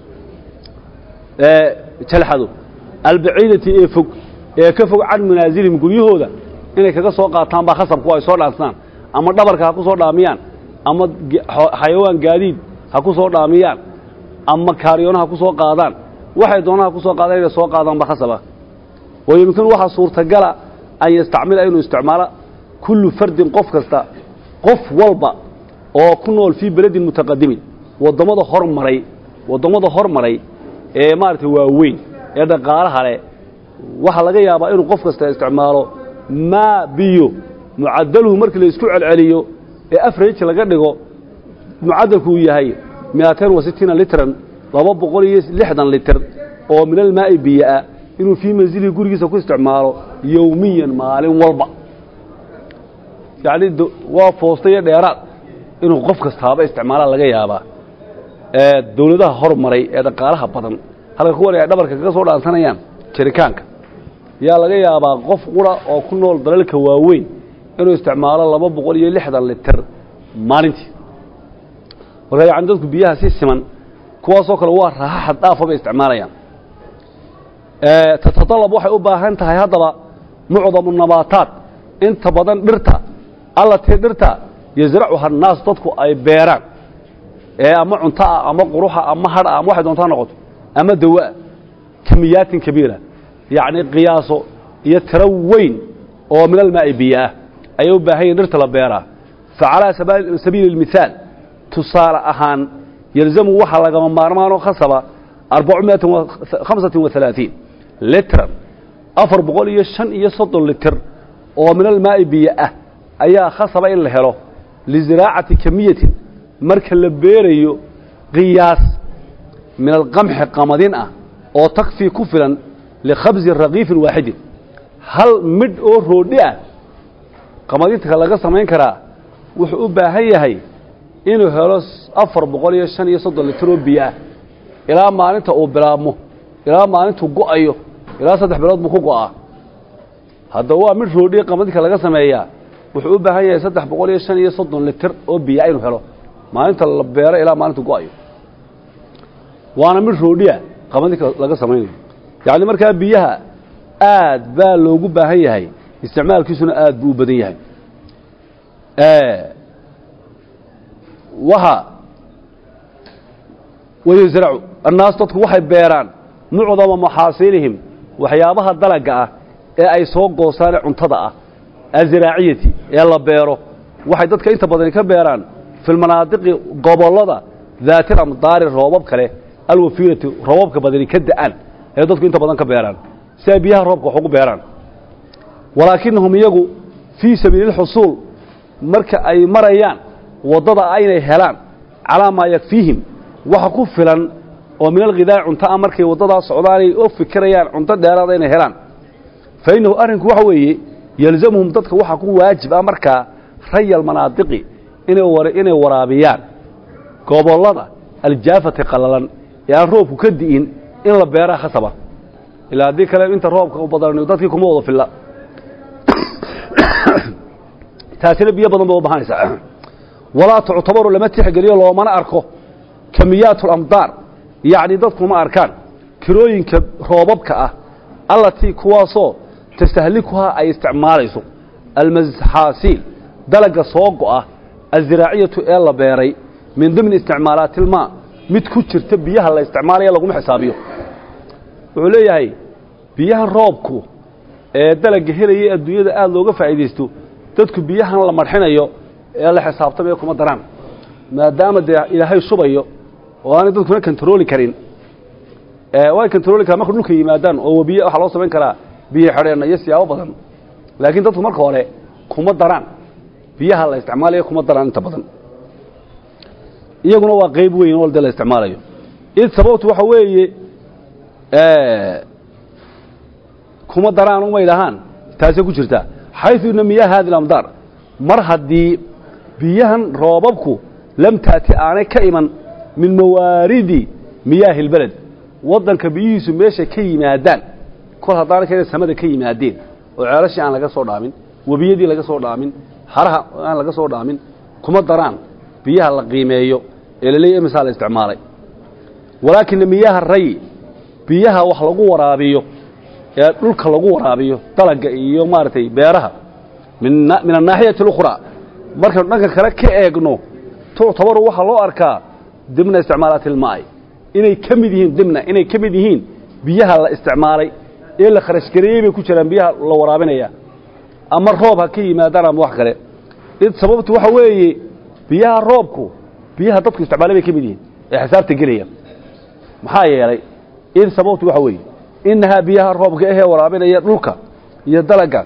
jalxado albaciidati ee fog ee ka fog can manaasilihim guryahooda inay kaga soo qaataan baa khasabku ay soo dhaansadaan ama dhabarka ha ku soo dhaamiyaan ama xayawaan gaadiid ha ku soo dhaamiyaan ama kaaryoona ha ku soo qaadaan waxay doonaan ha ku soo qaadaan inay soo qaadaan baa khasaba wayumkinu waxaa suurtagala an yastacmila inuu isticmaalo kullu fardin qof kasta qof walba oo ku nool fii beledin mutaqadimin wadammada hormaray wadammada hormaray ee maaragtay waaweyn ee dhaqaalaha leh waxaa laga yaabaa inuu qof kasta isticmaalo maa biyo mucadaluhu markii la isku celceliyo ee afrage laga dhigo mucadalku uu yahay miatain wa sitiina litran laba boqol iyo lixdan litir oo min almaa'i biyoah inuu fii manzilihi gurigiisa ku isticmaalo yowmiyan maalin walba yacni waa foosta iyo dheeraad inuu qof kastaaba isticmaalaa laga yaabaa ee dawladaha hormaray ee dhaqaalaha badan halka kuwan ay dhabarka kaga soo dhaansanayaan jiritaanka yaa laga yaabaa qof qura oo ku nool dalalka waaweyn inuu isticmaalo laba boqol iyo lixdan litir maalintii marka yani dadku biyaha si siman kuwaasoo kale waa raaxo xad dhaafa bay isticmaalayaan tatadalab waxay u baahan tahay haddaba mucdamu nabaataat inta badan dhirta allatii dhirta yasracuha annaas dadku ay beeraan ee ama cunto ah ama quruxa ama hadha ama waxay doontaa noqoto ama dawa'a kamiyaatin kabiira yacni qiyaaso iyo tiro weyn oo min almaa'i biyo ah ayay u baahan yihin dhirta la beeraa fa calaa sabiili اlmithaal tusaale ahaan yalzamu waxaa lagama maarmaanoo khasaba arbacumiatin hamsatin wa halaaثiin litran afar boqol iyo shan iyo soddon litir oo min almaa'i biyo ah ayaa khasaba in la helo liziraacati kamiyatin marka la beerayo qiyaas min alqamxi qamadin ah oo takfii ku filan likhabsi rakiifin waaxidin hal midh oo roodhi ah qamadinta laga samayn karaa wuxuu u baahan yahay inuu helo afar boqol iyo shan iyo soddon litir oo biyo ah ilaa maalinta uu bilaabmo ilaa maalintuu go'ayo ilaa saddex bilood buu ku go'aa haddaba waa mid roodhiya qamadinka laga sameeyaa wuxuu u baahan yahay saddex boqol iyo shan iyo soddon litir oo biyaa inuu helo maalinta la beero ilaa maalintu go'ayo waana mid roodhiya qamadinka laga samaynayo yacni markaa biyaha aad baa loogu baahan yahay isticmaalkiisuna aad buu u badan yahay waxa wayusracu annaas dadku waxay beeraan mucdama maxaasilihim waxyaabaha dalaga ah ee ay soo goosaane cuntada ah aziraaciyati ee la beero waxay dadka inta badani ka beeraan fi lmanaadiqi gobollada daatil amdaari roobab kale alwafiirati roobabka badani ka da'an ee dadku inta badan ka beeraan si ay biyaha roobka wax ugu beeraan walaakinahum iyagu fii sabiili lxusuul marka ay marayaan waddada ah inay helaan calaa maa yakfiihim waxa ku filan oo min alghidaa'i cunto ah markay waddadaa socdaanay u fikirayaan cunto dheeraada inay helaan fa innahu arrinku waxa weeye yelzamuhum dadka waxaa ku waajib ah markaa raya almanaadiqi inay waraabiyaan gobollada aljaafati qallalan ee aan roobku ka di'in in la beeraa khasaba ilaa haddii kale inta roobka u badan dadkii kuma wada filla taasina biyo badan ba u bahanaysaa walaa tuctabaru lama tixgeliyo loomana arko kamiyaat alamdaar yacni dadkuma arkaan kirooyinka roobabka ah allatii kuwaasoo tastahlikuhaa ay isticmaalayso almasxaasiil dalaga soo go'a aziraaciyatu ee la beeray min dimni isticmaalaati ilmaa mid ku jirta biyaha la isticmaalaya laguma xisaabiyo wuxuu leeyahay biyahan roobku ee dalaga helaya adduunyada aada looga faa'iidaysto dadku biyahan la marxinayo ee la xisaabtamaya kuma daraan maadaama dee ilaahay shubayo oo aanay dadkuna kontarooli karin way kontarooli karan marka dhulka yimaadaan oo webiye waxaa loo samayn karaa biyo xidheenna iyo siyaabo badan laakiin dadku marka hore kuma daraan biyaha la isticmaalaya kuma daraan inta badan iyaguna waa qayb weyn oo de la isticmaalayo id sababtu waxa weeye kuma daraan umay dhahaan taasay ku jirtaa xayثu ina miyaha hadi اlamdaar mar haddii biyahan roobabku lam taati aanay ka iman min mawaaridi miyaahi اlbeled waddanka biyihiisu meesha ka yimaadaan kol haddaana kena samada ka yimaadeen oo ceelashii aan laga soo dhaamin webiyadii laga soo dhaamin haraha aan laga soo dhaamin kuma daraan biyaha la qiimeeyo ee laleeya imisaa la isticmaalay walaakina miyaha ray biyaha wax lagu waraabiyo ee dhulka lagu waraabiyo dalaga iyo maaragtay beeraha min annaaxiyati اlukhraa markaynu dhanka kale ka eegno tuctabaru waxaa loo arkaa dimna isticmaalaati ilmaa'i inay ka mid yihiin dimna inay ka mid yihiin biyaha la isticmaalay ee la kharashgareeyey bay ku jiraan biyaha la waraabinaya ama roob ha ka yimaadaan ama wax kale id sababtu waxa weeye biyaha roobku biyaha dadku isticmaalay bay ka mid yihiin ee xisaabta gelaya maxaa yeelay id sababtu waxa weeye inahaa biyaha roobka ahee waraabinaya dhulka iyo dalaga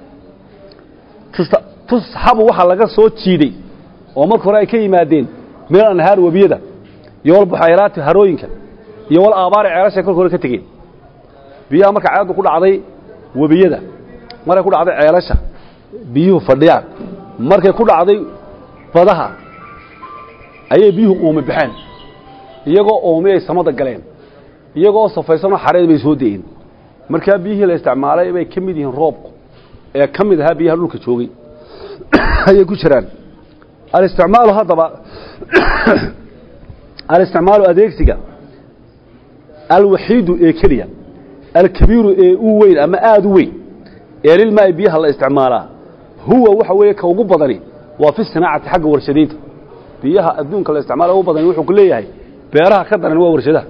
tusxabu waxaa laga soo jiiday oo marka hore ay ka yimaadeen min anhaar webiyada iyo walbuxayraati harooyinka iyo wal aabaari ceelashay kolka hore ka tegeen biyaha marka ceeladu ku dhacday webiyada markay ku dhacday ceelasha biyuhu fadhiyaan markay ku dhacday badaha ayay biyuhu uume baxeen iyagoo oomi ay samada galeen iyagoo safaysanoo xareed bay soo de'een markaa biyihii la isticmaalay bay ka mid yihiin roobku ee ka mid ahaa biyaha dhulka joogay ayay ku jiraan alisticmaalu haddaba alisticmaalu adeegsiga alwaxiidu ee keliya alkabiiru ee u weyn ama aada u weyn ee lilmaa'i biyaha la isticmaalaa huwa waxa weeye ka ugu badani waa fi sinaacati xagga warshadaynta biyaha adduunka la isticmaala ugu badani wuxuu ku leeyahay beeraha ka daran waa warshadaha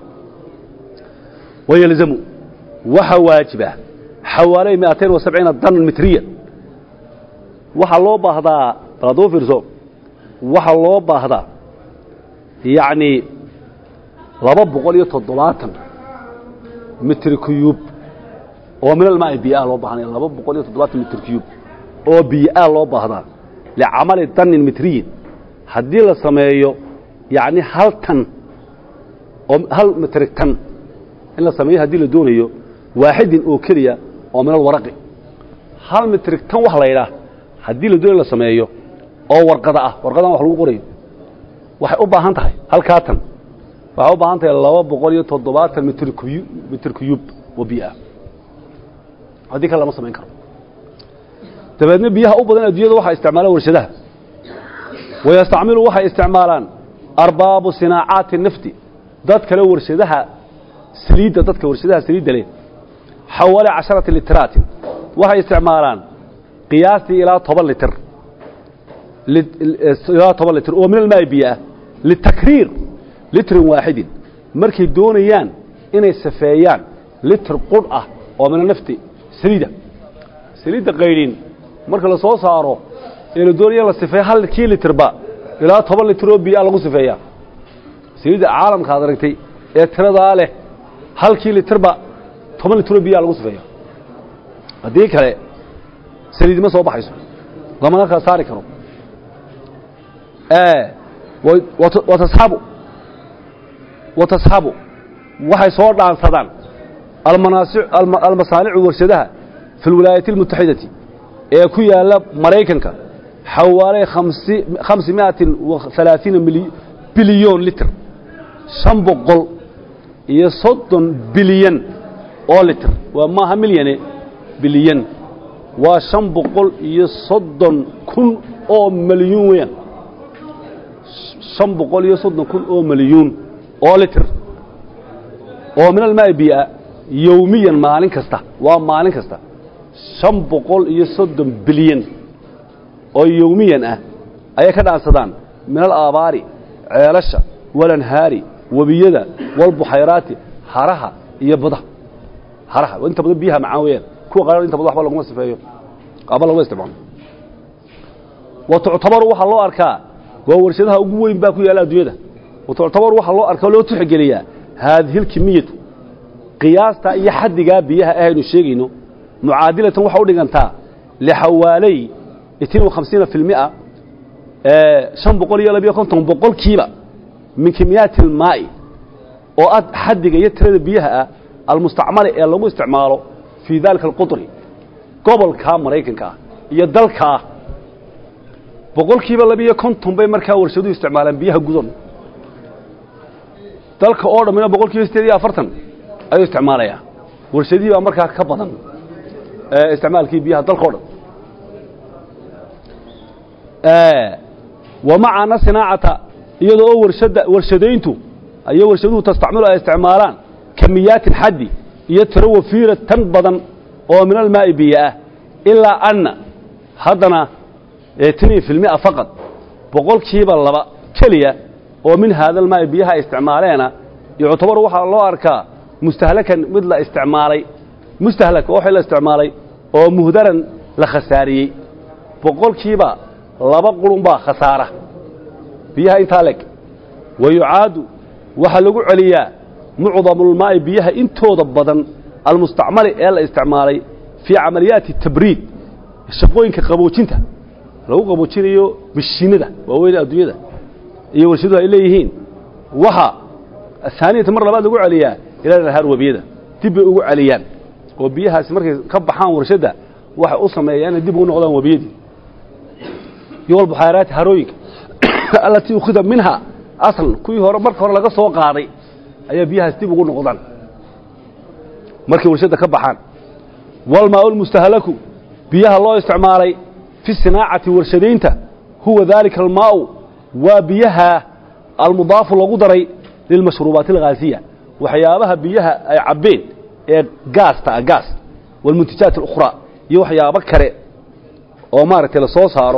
wayelzamu waxa waajiba xawaaley miatain wa sabciina danan mitriya waxaa loo baahdaa baladuu fiirso waxaa loo baahdaa yacni laba boqol iyo toddobaatan mitr cuyub oo min almaai biyaa loo baahanaya laba boqol iyo toddobaatan mitr cuyub oo biyaa loo baahdaa licamali danin mitriyin haddii la sameeyo yacni hal tan oo hal mitri tan in la sameeyo haddii la doonayo waaxidin oo keliya oo min alwaraqi hal mitrig tan wax la yidhaah haddii la doonayo la sameeyo oo warqada ah warqadan wax lagu qorayo waxay u baahan tahay halkaa tan waxay u baahan tahay laba boqol iyo toddobaatan mitr kuyu mitr kuyub oo biyo ah haddii kale lama samayn karo dabeedna biyaha u badan adduunyada waxaa isticmaalaan warshadaha wayastacmilu waxay isticmaalaan arbaabu sinaacaati nafti dad kale warshadaha saliidda dadka warshadaha saliidda leh xawale casharati litraatin waxay isticmaalaan qiyaastii ilaa toban litir ilaa toban litir oo min almaai biyo ah litakriir litrin waaxidin markay doonayaan inay safeeyaan litir qudh ah oo mina nafti saliida saliidda qaydhin marka la soo saaro ee la doonaya la sifeeyo halkii litirba ilaa toban litir oo biyo ah lagu sifeeyaa saliidda caalamka ad aragtay ee tiradaa leh halkii litirba toban litir oo biyo ah lagu sifeeya haddii kale saliid ma soo baxayso lamana kala saari karo watasxabu watasxabu waxay soo dhaansadaan almasaanicu warshadaha fi lwilaayati اlmutaxidati ee ku yaala maraykanka xawaaley hamsi miatin alaaiina bilyon litr shan boqol iyo soddon bilyan oo litr waa maaha milyane bilyan waa shan boqol iyo soddon kun oo malyuun weeyaan shan boqol iyo soddon kun oo malyuun oo litr oo min almaai biia yowmiyan maalin kasta waa maalin kasta shan boqol iyo soddon bilyan oo yowmiyan ah ayay ka dhaansadaan min alaabaari ceelasha walanhaari webiyada walbuxayraati haraha iyo badaha haraha inta badan biyaha macaan weeyaan kuwa qaar inta badan waxba laguma sifeeyo aba laguma isticmaalo wa tuctabaru waxaa loo arkaa waa warshadaha ugu weyn baa ku yaalla adduunyada wa tuctabaru waxaa loo arkaa loo tixgeliyaa haadihi lkimiyatu qiyaasta iyo xaddigaa biyaha ahaynu sheegayno mucaadilatan waxaa u dhigantaa lixawaaley itin wa hamsiina fi lmia shan boqol iyo labiyo konton boqolkiiba min kimiyaati almaa'i oo ah xaddiga iyo tirada biyaha ah almustacmali ee lagu isticmaalo fii daalika alqudri gobolkaa maraykanka ah iyo dalkaa boqolkiiba labiyo konton bay markaa warshaduhu isticmaalaan biyaha gudan dalka oo dhammina boqol kiiba sideed iyo afartan ayuu isticmaalayaa warshadihii baa markaa ka badan isticmaalkii biyaha dalka o dhan wa macana sinaacata iyadoo oo warshada warshadayntu iyo warshaduhu tastacmilu ay isticmaalaan kamiyaatin xaddi iyo tiro wafiira tan badan oo min almaa'i biyo ah ilaa anna haddana tanii fi lmia faqad boqolkiiba laba keliya oo min haada almaa'i biyaha ay isticmaaleena yuctabaru waxaa loo arkaa mustahlakan mid la isticmaalay mustahlak oo waxay la isticmaalay oo muhdaran la khasaariyey boqolkiiba laba qurun baa khasaara biyaha intaa leg wa yucaadu waxaa lagu celiyaa mucdamulmaa'i biyaha intooda badan almustacmali ee la isticmaalay fii camaliyaati tabriid shaqooyinka qaboojinta lagu qaboojinayo mashiinada waaweyn adduunyada iyo warshaduhu ay leeyihiin waxa ahaaniyata mar labaad lagu celiyaa ilaa nahaar webiyada dib bay ugu celiyaan oo biyahaasi markay ka baxaan warshadda waxay u sameeyaan inay dib ugu noqdaan webiyadii iyo walbuxaaraati harooyinka allatii ukhida minha aslan kuwii hore marka hore laga soo qaaday ayaa biyahaas dib ugu noqdaan markay warshadda ka baxaan walmaau lmustahlaku biyaha loo isticmaalay fi sinaacati warshadaynta huwa daalika almaau waa biyaha almudaafu lagu daray lilmashruubaati alghaasiya waxyaabaha biyaha ay cabbeen ee gaasta ah gaas walmuntajaat alukhraa iyo waxyaabo kale oo maaragtay la soo saaro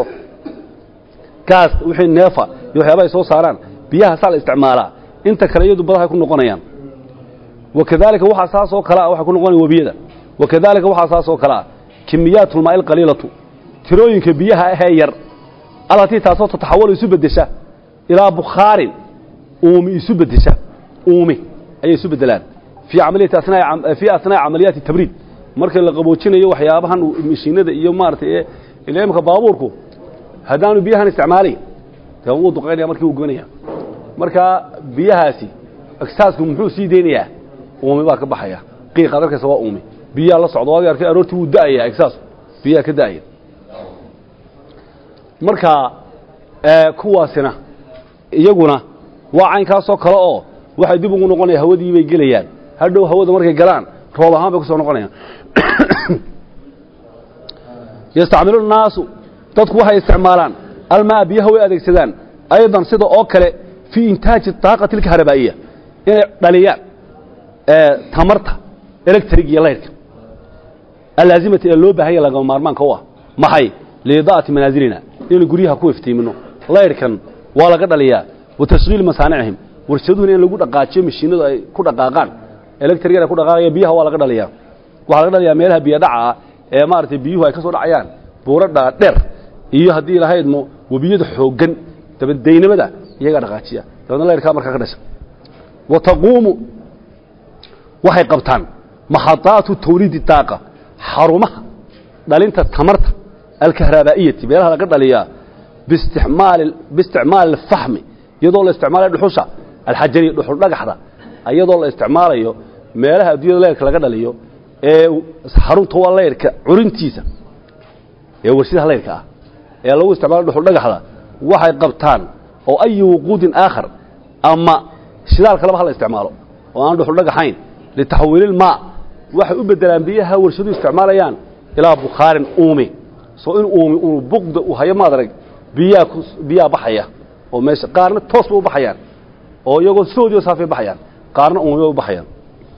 gaas wixii neefa iyo waxyaaba ay soo saaraan biyahaasaa la isticmaalaa inta kale iyadu badahay ku noqonayaan wakadalika waxaa saas oo kale ah waxay ku noqonayan webiyada wakadalika waxaa saas oo kale ah kimiyaat ulmaa'i alqaliilatu tirooyinka biyaha ahee yar allatii taasoo tataxawalu isu beddesha ilaa bukhaarin uumi isu beddesha uumi ayay isu beddelaan fii amaliyati asnaa fii asnaa'i camaliyaati tabriid marka la qaboojinayo waxyaabahan mashiinada iyo maaragtay ila imka baabuurku haddaanu biyahan isticmaalayn dee wuu duqaynaya markii wuu goynaya marka biyahaasi agsaasku muxuu sii deynayaa uumi baa ka baxaya qiiqaad arkaysa waa uumi biyaha la socdo waad arkay aroortii wuu da'aya agsaasku biyaha ka da'aya marka ee, kuwaasina iyaguna waa caynkaasoo kale oo waxay dib ugu noqonayaan hawadii bay gelayaan hadhow hawada markay galaan roob ahaan bay ku soo noqonayaan yastacmilu الnaasu dadku waxay isticmaalaan almaa biyaha way adeegsadaan aydan sida oo kale fii intaaji طaaqati اlkahrabaa'iya inay dhaliyaan ee, tamarta electric iyo laydhka allaazimati ee loo baahanya lagama maarmaanka u ah maxay liidaa'ati manaasilina inaynu guryaha ku iftiimino laydhkan waa laga dhaliyaa wa tashghiili masaanicihim warshaduhuna in lagu dhaqaajiyo mashiinadu ay ku dhaqaaqaan electrigan ay ku dhaqaaqaya biyaha waa laga dhaliyaa waxaa laga dhaliyaa meelaha biyo dhaca ah ee maaragtay biyuhu ay ka soo dhacayaan buuradha dheer iyo haddii lahaydmo webiyada xooggan dabadeynimada iyagaa dhaqaajiya dabeedna laydhkaa markaa ka dhasha wa taquumu waxay qabtaan maxadaatu tawliidi daaqa xarumaha dhalinta tamarta alkahrabaa'iyati meelaha laga dhaliyaa biisticmaali biisticmaali alfaxmi iyadoo la isticmaalayo dhuxusha alxajariya dhuxul dhagaxda iyadoo la isticmaalayo meelaha adduunyada leyrka laga dhaliyo ee xarunta waa leyrka curintiisa ee warshadaha leyrka ah ee lagu isticmaalayo dhuxul dhagaxda waxay qabtaan oo ayi wuquudin aakhar ama shidaal kaleba ha la isticmaalo oo aan dhuxul dhagaxayn litaxwiililmaa waxay u bedelaan biyaha warshaduhu isticmaalayaan ilaa bukhaarin uumi soo in uumi unu buqda u hayo maad arag biyaa ku biyaa baxaya oo meesha qaarna toos ba u baxayaan oo iyagoo soodiyo saafay baxayaan qaarna uumi bay u baxayaan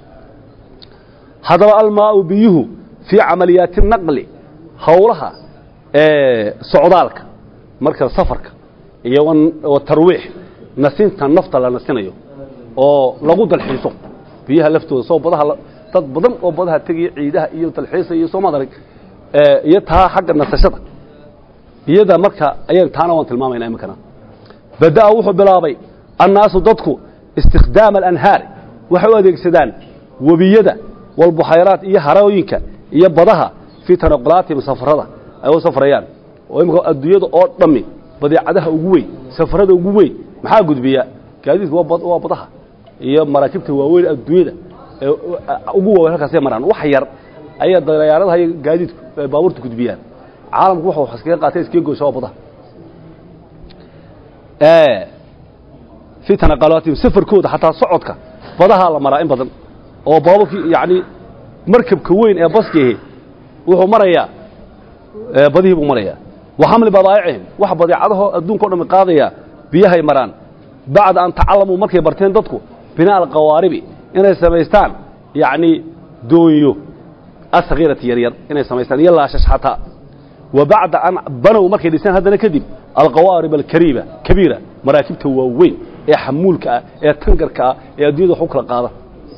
haddaba almaau biyuhu fii camaliyaati naqli howlaha ee socdaalka marka safarka iyo wa tarwiix nasinta nafta la nasinayo oo lagu dalxiiso biyaha laftooda soo badaha la- dad badan oo badaha tegaya ciidaha iyo dalxiisa iyo soo madarag ee iyo taa xagga nasashada iyada marka ayaan taana waan tilmaamayna iminkana bada'a wuxuu bilaabay annaasu dadku istikhdaama alanhaari waxay u adeegsadaan webiyada walbuxayraat iyo harooyinka iyo badaha fii tanaqulaatihim safarada ay u safrayaan oo imika adduunyada oo dhammi badeecadaha ugu weyn safarada ugu weyn maxaa gudbiya gaadiidku waa bad- waa badaha iyo maraakiibta waaweyn adduunyada ee ugu waaweyn halkaasay maraan wax yar ayaa dayaaradaha iyo gaadiidku ay baabuurta gudbiyaan caalamku wuxuu wax iskaga qaatay iskaga goysha waa badaha ee fii tanaqalaatihim safarkooda xataa socodka badahaa la maraa in badan oo baabuurkii yacni markabka weyn ee baskihi wuxuu marayaa ee badihii buu marayaa wa xamli badaa'icihim wax badeecadahoo adduunka o dhammi qaadaya biyahay maraan bacda an tacallamuu markay barteen dadku binaa alqawaaribi inay samaystaan yacni doonyo asakhiirati yaryar inay samaystaan iyo laashash xataa wa bacda an banow markay dhiseen haddana kadib alqawaarib alkariiba kabiira maraakibta waaweyn ee xamuulka ah ee tangarka ah ee addunyada wax u kala qaada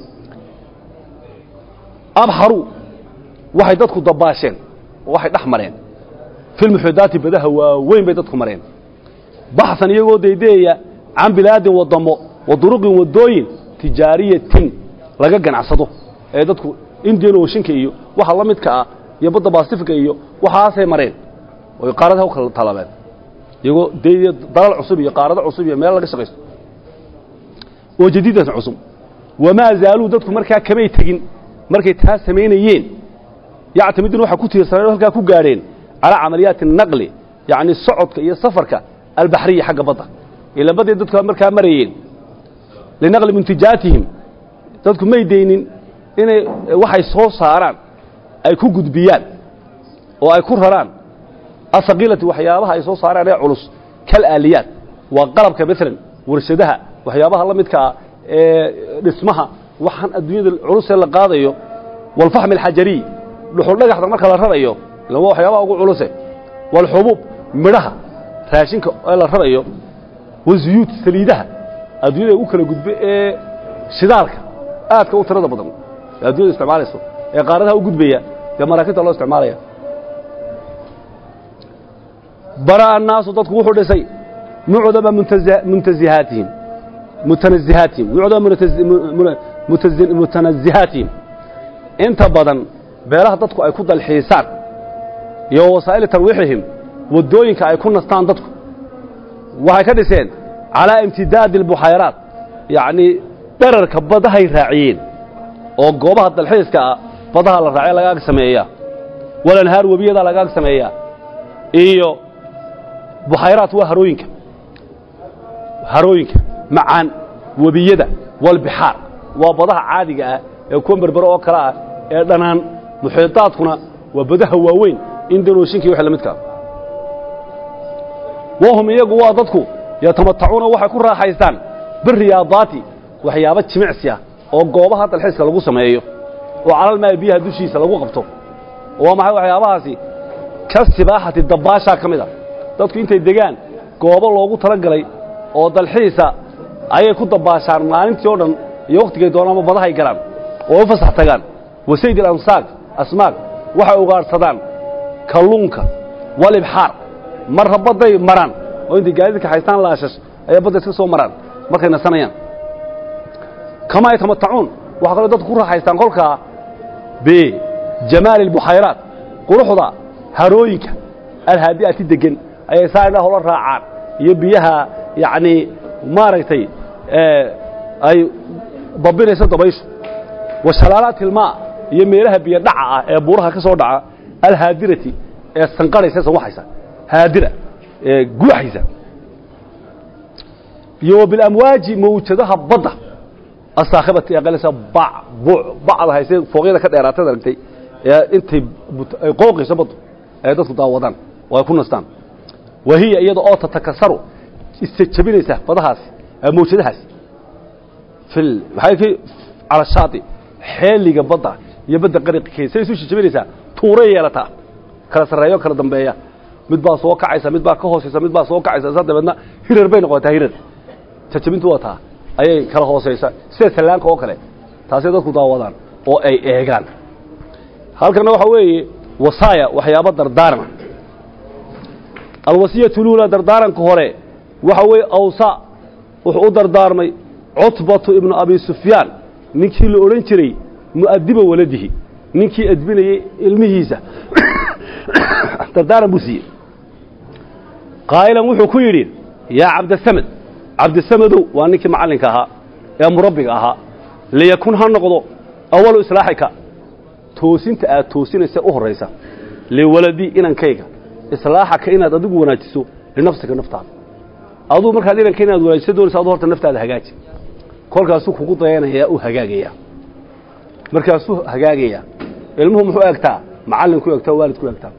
abxaruu waxay dadku dabaasheen oo waxay dhex mareen filmuxudaati badaha waaweyn bay dadku mareen baxsan iyagoo daydeeya can bilaadin waddamo wa duruqin waddooyin tijaariyatin laga ganacsado ee dadku indian ooshinka iyo waxa la midka ah iyo badda basifika iyo waxaasay mareen oy qaaradaha u kala talabeen iyagoo daydeeya dalal cusub iyo qaarado cusub iyo meel laga shaqaysto oo jadiidatan cusub wamaa zaaluu dadku markaa kamay tegin markay taa samaynayeen yactamidun waxaa ku tiirsaneen oo halkaa ku gaadheen calaa camaliyaati naqli yacni socodka iyo safarka albaxriya xagga badda ila badday dadku markaa marayeen linaqli muntijaatihim dadku may daynin inay waxay soo saaraan ay ku gudbiyaan oo ay ku raraan asaqiilati waxyaabaha ay soo saaraan ee culus kal aaliyaat waa qalabka maalan warshadaha waxyaabaha la midka ah ee dhismaha waxaan adduunyada culusee la qaadayo walfaxmi alxajariy dhuxul dhagaxda marka la rarayo ila waa waxyaabaha ugu culuse walxubuub midhaha raashinka ee la rarayo wazuyuud saliidaha adduunyada u kala gudbe ee shidaalka aadka u tirada badan ee addunyada isticmaalayso ee qaaradaha u gudbaya dee maraakiibta loo isticmaalaya bara'a annaasu dadku wuxuu dhisay mucdama muntazi- muntazihaatihim mutanazihaatihim mucdama munatazi- mu- mutazi- mutanazihaatihim inta badan beelaha dadku ay ku dalxiisaan iyo wasaa'ili tarwiixihim waddooyinka ay ku nastaan dadku waxay ka dhiseen calaa imtidaadi albuxayraat yacnii dherarka badahay raaciyeen oo goobaha dalxiiska ah badaha la raacay lagaag sameeyaa walanhaar webiyadaa lagaag sameeyaa iyo buxayraat waa harooyinka harooyinka macaan webiyada walbixaar waa badaha caadiga ah ee kuwa berbero oo kale ah ee dhanaan muxiitaadkuna waa badaha waaweyn indanooshinka iyo wixii la midkaa wahum iyagu waa dadku yatamatacuuna waxay ku raaxaystaan biriyaadaati waxyaabo jimicsi ah oo goobaha dalxiiska lagu sameeyo oo calalmaa biyaha dushiisa lagu qabto waa maxay waxyaabahaasi ka sibaaxati dabbaashaa ka mid a dadku intay degaan goobo loogu talagalay oo dalxiisa ayay ku dabbaashaan maalintii oo dhan iyo wakhtigay doonaanba badahay galaan oo u fasax tagaan wasayd alamsaaq asmaaq waxay ugaadhsadaan kalluunka walibxaar marra badday maraan oo intay gaadidka haystaan laashash ayay badda iska soo maraan markay nasanayaan kamaa yatamatacuun waxaa kaloo dadku ku raaxaystaan kolkaa bijamaali albuxayraat quruxda harooyinka alhaadi'ati deggan ayay saa indhaha ula raacaan iyo biyaha yacnii maaragtay ay babinayso dabayshu wa shalaalaati ilmaa iyo meelaha biyo dhaca ah ee buuraha ka soo dhaca alhaadirati ee sanqarhaysa sanwaxaysa haadira ee guuxaysa iyo wa bilamwaaji mawjadaha badda asaakhibati ee qalisa bac buuc bacda haysee fooqyada ka dheeraatad aragtay ee intay ay qooqayso baddu ay dadku daawadaan oo ay ku nastaan wa hiya iyada oo tatakasaru isjabinaysa badahaasi mawjadahaasi fil maxay ki cala shaati xeeliga badda iyo badda qariqkeeda say isu jabinaysaa tuuray yeelataa kala sarreeyo kala dambeeya mid baa soo kacaysa mid baa ka hoosaysa mid baa soo kacaysa saa dabeedna hirar bay noqotaa hirar jajabintu waa taa ayay kala hoosaysa sida sallaanka oo kale taasay dadku daawadaan oo ay eegaan halkanna waxaa weeye wasaaya waxyaabo dardaarana alwasiyatu luula dardaaranka hore waxa weeye awsa wuxuu u dardaarmay cutbatu ibnu abi sufyaan ninkii la odhan jiray mu'adiba waladihi ninkii adbinayey ilmihiisa dardaaran buu siiyey qaa'ilan wuxuu ku yidhi yaa cabdasamed cabdisamadow waa ninkii macallinka ahaa ee murabbiga ahaa liyakun ha noqdo awalu islaaxika toosinta aad toosinaysa u horraysa liwaladii inankayga islaaxaka inaad adigu wanaajiso linafsika naftaada aduu markaad inanka inaad wanaajiso doonaysa adu horta naftaada hagaaji kolkaasuu kugu dayanayaa u hagaagayaa markaasuu hagaagayaa ilmuhu muxuu egtaa macallinku egtaa waalidku egtaa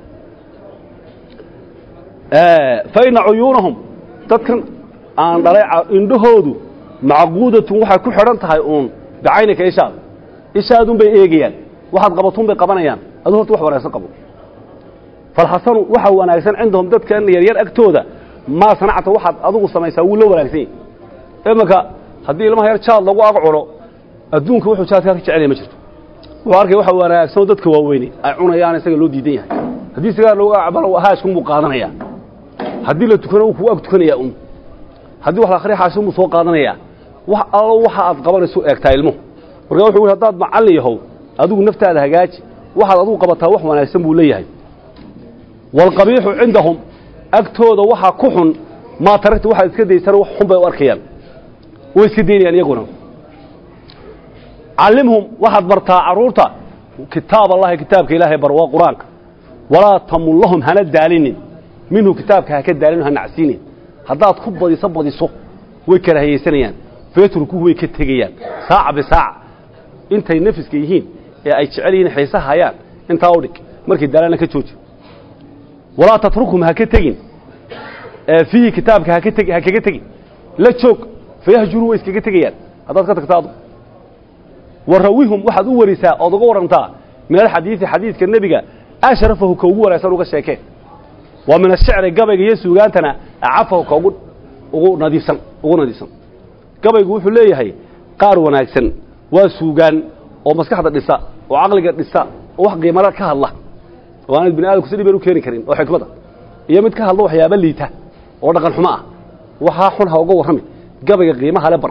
fa ina cuyuunahum dadkan aan dhalay indhahoodu macquudatun waxay ku xidhan tahay uun bicaynika ishaada ishaadun bay eegayaan waxaad qabatun bay qabanayaan aduu horta wax wanaagsan qabo falxasanu waxa wanaagsan cindahum dadkan yaryar agtooda maa sanacta waxaad adigu samaysaa wuu la wanaagsan yahy imanka haddii ilmaha yar jaad lagu ag cuno adduunka wuxuu jaadkaa ka jecelaya ma jirto wuxuu arkaya waxa wanaagsanoo dadka waaweyne ay cunayaan isaga loo diidan yahay haddii sigaar lagu acbalo haashkun buu qaadanaya haddii la tukano wuu kugu ag tukanaya un haddii wax la akhriya xaashun buu soo qaadanaya wax allo waxa aad qabanayso eegtaa ilmuhu marka wuxuu yidhi haddaad macallin yahow adigu naftaada hagaaji waxaad adigu qabataa wax wanaagsan buu leeyahay waalqabiixu cindahum agtooda waxaa ku xun maa taragta waxaad iska daysana wax xun bay u arkayaan way iska daynayaan iyaguna callimhum waxaad bartaa carruurta kitaab allahi kitaabka ilaahay bar waa qur-aanka walaa tamun lahum hana daalinin minhu kitaabka ha ka daalin ha nacsiinin haddaad ku badiso badiso way karaahiyaysanayaan feetrukuhu way ka tegayaan saaca bisaaca intay nafiska yihiin ee ay jecel yihiin xiise hayaan intaa u dhig markay daalana ka jooji walaa tatrukhum ha ka tegin fiihi kitaabka haka teg ha kaga tegin la joog fayahjuruu way iskaga tegayaan haddaad ka tagta adu warawihum waxaad u warisaa ood uga warrantaa min alxadiidi xadiidka nebiga ashrafahu ka ugu wanaagsan uga sheekeen waa min ashicri gabayga iyo suugaantana acafahu ka ugu ugu nadiifsan ugu nadiifsan gabaygu wuxuu leeyahay qaar wanaagsan waa suugaan oo maskaxda dhisa oo caqliga dhisa oo wax qiimala ka hadla oo aanad bini aadamku si dhibeen u keeni karin oo xikmada iyo mid ka hadla waxyaaba liita oo dhaqan xumo ah waxaa xun ha uga warrami gabayga qiimaha le bar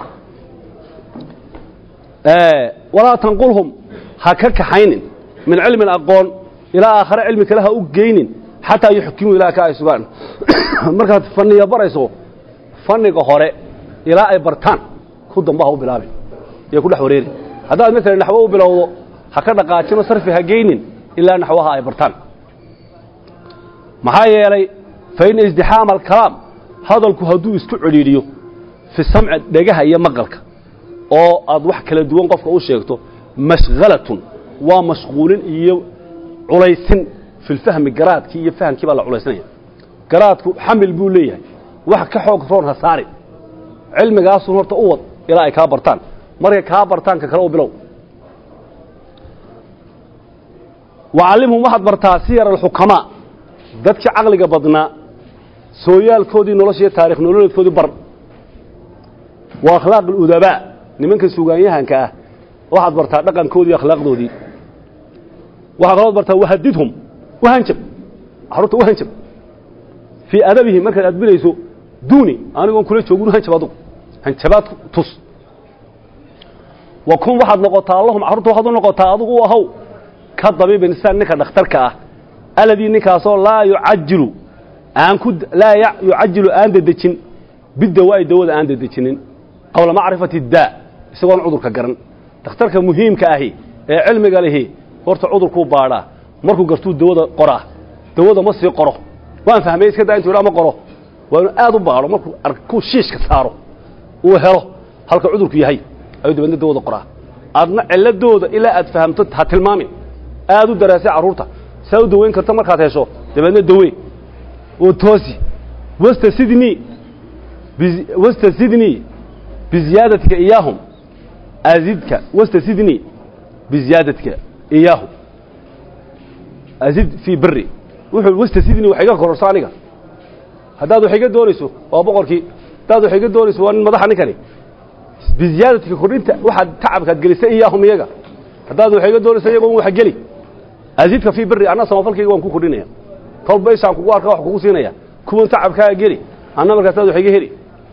walaa tanqulhum ha ka kaxaynin min cilmin aqoon ilaa aakhare cilmi kale ha u geynin xataa yuxkimuu ilaa ka ay sugaan markaad fanniga barayso fanniga hore ilaa ay bartaan ku damba ha u bilaabin iyo ku dhex wareeri haddaad maalan naxwo u bilowdo ha ka dhaqaajino sarfi ha geynin ilaa naxwaha ay bartaan maxaa yeelay fa ina isdixaama alkalaam hadalku hadduu isku cedhiidhiyo fi samci dhegaha iyo maqalka oo aad wax kala duwan qofka u sheegto mashhalatun waa mashquulin iyo culaysin fi lfahmi garaadkii iyo fahamkii baa la culaysanaya garaadku xamil buu leeyahay wax ka xoog roon ha saari cilmigaasun horta u wad ilaa ay kaa bartaan markay kaa bartaan ka kale u bilow wacallimhum waxaad bartaa siyar alxukamaa dadkii caqliga badnaa sooyaalkoodii noloshiiyo taarikh nololeedkoodii bar wa akhlaaq aludabaa nimanka sugaanyahanka ah waxaad bartaa dhaqankoodii iyo akhlaaqdoodii waxaa kalood bartaa wahadidhum wahanjab carruurta wahanjab fii adabihim markaad adbinayso duuni anigoon kula joogin hanjab adugu hanjabaad tus wa kun waxaad noqotaa allahum carruurta waxaad u noqotaa adugu u ahow ka dabiibin sida ninka dhakhtarka ah aladii ninkaasoo laa yucajilu aan ku laa yucajilu aan dedejin bidawaa'i dawada aan dedejinin qabla macrifati daa isagoon cudurka garan dhakhtarka muhiimka ahi ee cilmiga lihi horta cudurkuu baadhaa markuu gartuu dawada qoraa dawada ma sii qoro waan fahmay iska daa intuu idhaa ma qoro waa inuu aad u baadho markuu arkuu shiishka saaro uu helo halka cudurku yahay ayuu dabeedna dawada qoraa adna cilladooda ilaa aad fahamto ha tilmaamin aad u daraasay carruurta saa u dawayn karta markaad hesho dabeedna dawey oo toosi wasta sidnii wasta sidnii biziyaadatika iyaahum azidka wasta sidnii biziyaadatika iyaahum azid fii beri wuxuu wasta sidnii wax iga kororso aniga haddaad wax iga doonayso waa boqorkii haddaad wax iga doonayso waa nin madaxa ninkani biziyaadatika kordhinta waxaad tacabkaad gelisay iyaahum iyaga haddaad wax iga doonayso iyagoon wax geli azidka fii beri anna samafalkayga waan ku kordhinaya kolba ishaan kugu arka wax kugu siinaya kuwan tacabkaaga geli anna markaasaad wax iga heli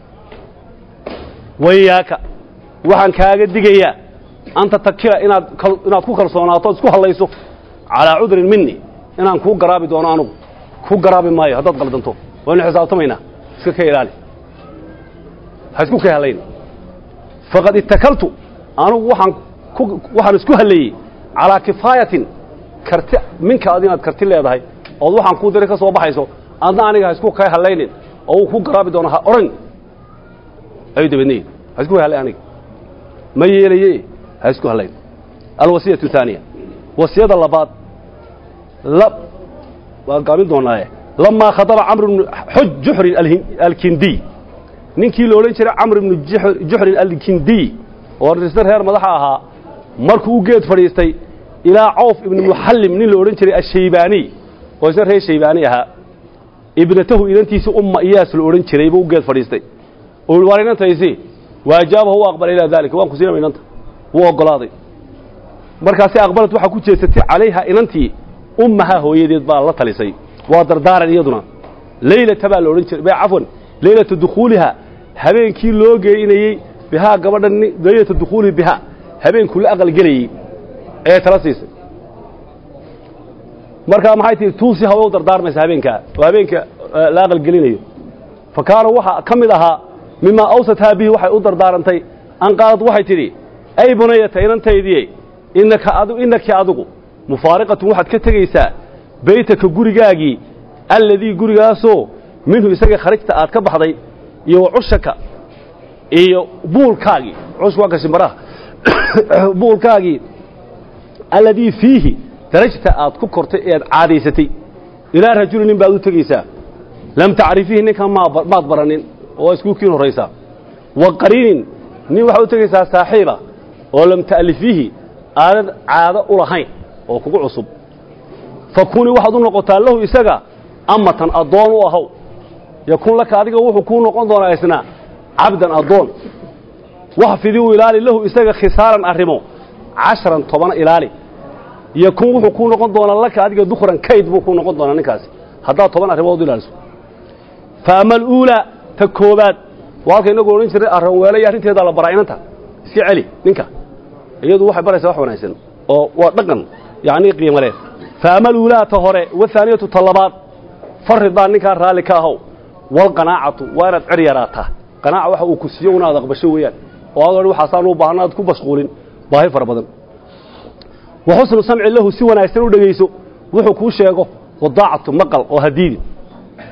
wayaaka waxaan kaaga digayaa anta takila inaad inaad ku kalsoonaato o isku hadlayso calaa cudrin mini inaan kuu garaabi doono anugu ku garaabi maayo haddaad qaldanto waynu xisaabtamaynaa iska ka ilaali ha isku ka halayn faqad ittakaltu anugu waxaan ku waxaan isku halleeyey calaa kifaayatin karti minka ad inaad karti leedahay ood waxaan kuu diray ka soo baxayso adna aniga ha isku ka hallaynin oo uu ku garaabi doono ha odhan ayuu dabeednayi ha isku hallay aniga ma yeelaye ha isku hallayn alwasiyatu thaaniya wasiyada labaad la waan gaamin doonaaye lamaa khadaba camr bnu xuj juxrin alkindiy ninkii la odhan jiray camr ibnu juxrin alkindiy oo risar reer madaxa ahaa markuu u geed fadhiistay ilaa cawf ibnu muxallim nin la odhan jiray ashaybaaniy oo isna reer shaybaani ahaa ibnatahu inantiisa umma iyaas la odhan jiray buu u geed fadhiistay oo yihi waar inantaysi waajaabahu u aqbalay ilaa daalika waan ku siinama inanta wuu oggolaaday markaasi aqbalad waxaa ku jeesatay calayha inantii ummahaa hooyadeed baa la talisay waa dardaaran iyaduna leylata baa la odhan jiray cafwan leylata dukhuuliha habeenkii loo geynayey bihaa gabadha leylata dukhuulihi bihaa habeenkuu la aqalgelayey ee tala siisay markaa maxay tihi tuusi hawa u dardaarmaysa habeenkaa oo habeenka la aqalgelinayo fa kaana waxaa ka mid ahaa mimaa awsathaa bihi waxay u dardaarantay an qaalad waxay tidhi ay bunayata inantaydiye innaka adu innaki adigu mufaariqatun waxaad ka tegaysaa beytaka gurigaagii alladii gurigaasoo minhu isaga kharajta aad ka baxday iyo wa cushaka iyo buulkaagii cushka waa gashimbaraha buulkaagii alladii fiihi darajta aad ku kortay ee aad caadaysatay ilaa rajuli nin baad u tegaysaa lam tacrifihi ninkan maad baranin oo iskuukiin horraysaa wa qariinin nin waxaad u tegaysaa saaxiiba oo lam ta'lifihi aadan caado u lahayn oo kugu cusub fa kunii waxaad u noqotaa lahu isaga amatan addoon u ahow yakun laka adiga wuxuu kuu noqon doonaa isna cabdan addoon waxfidii u ilaali lahu isaga khisaaran arrimo casharan toban ilaali yakun wuxuu kuu noqon doonaa laka adiga dukhran kayd buu kuu noqon doonaa ninkaasi haddaad toban arrimood u ilaaliso fa ama aluulaa ta koobaad waa halka inagu odhan jirnay arranweele iyo arrinteedaa la baraa inanta iska celi ninka iyadu waxay baraysaa wax wanaagsan oo waa dhaqan yacnii qiimo leh fa ama aluulaa ta hore wathaaniyatu ta labaad faridaa ninkaa raalli ka ahow walqanaacatu waa inaad cer yaraataa qanaaca waxa uu ku siiyo unaad aqbasho weeyaan oo aad odhan waxaasaan u baahna aad ku mashquulin baahi fara badan wa xusnu samci lahu si wanaagsan u dhegayso wuxuu kuu sheego wadaacatu maqal oo hadiidin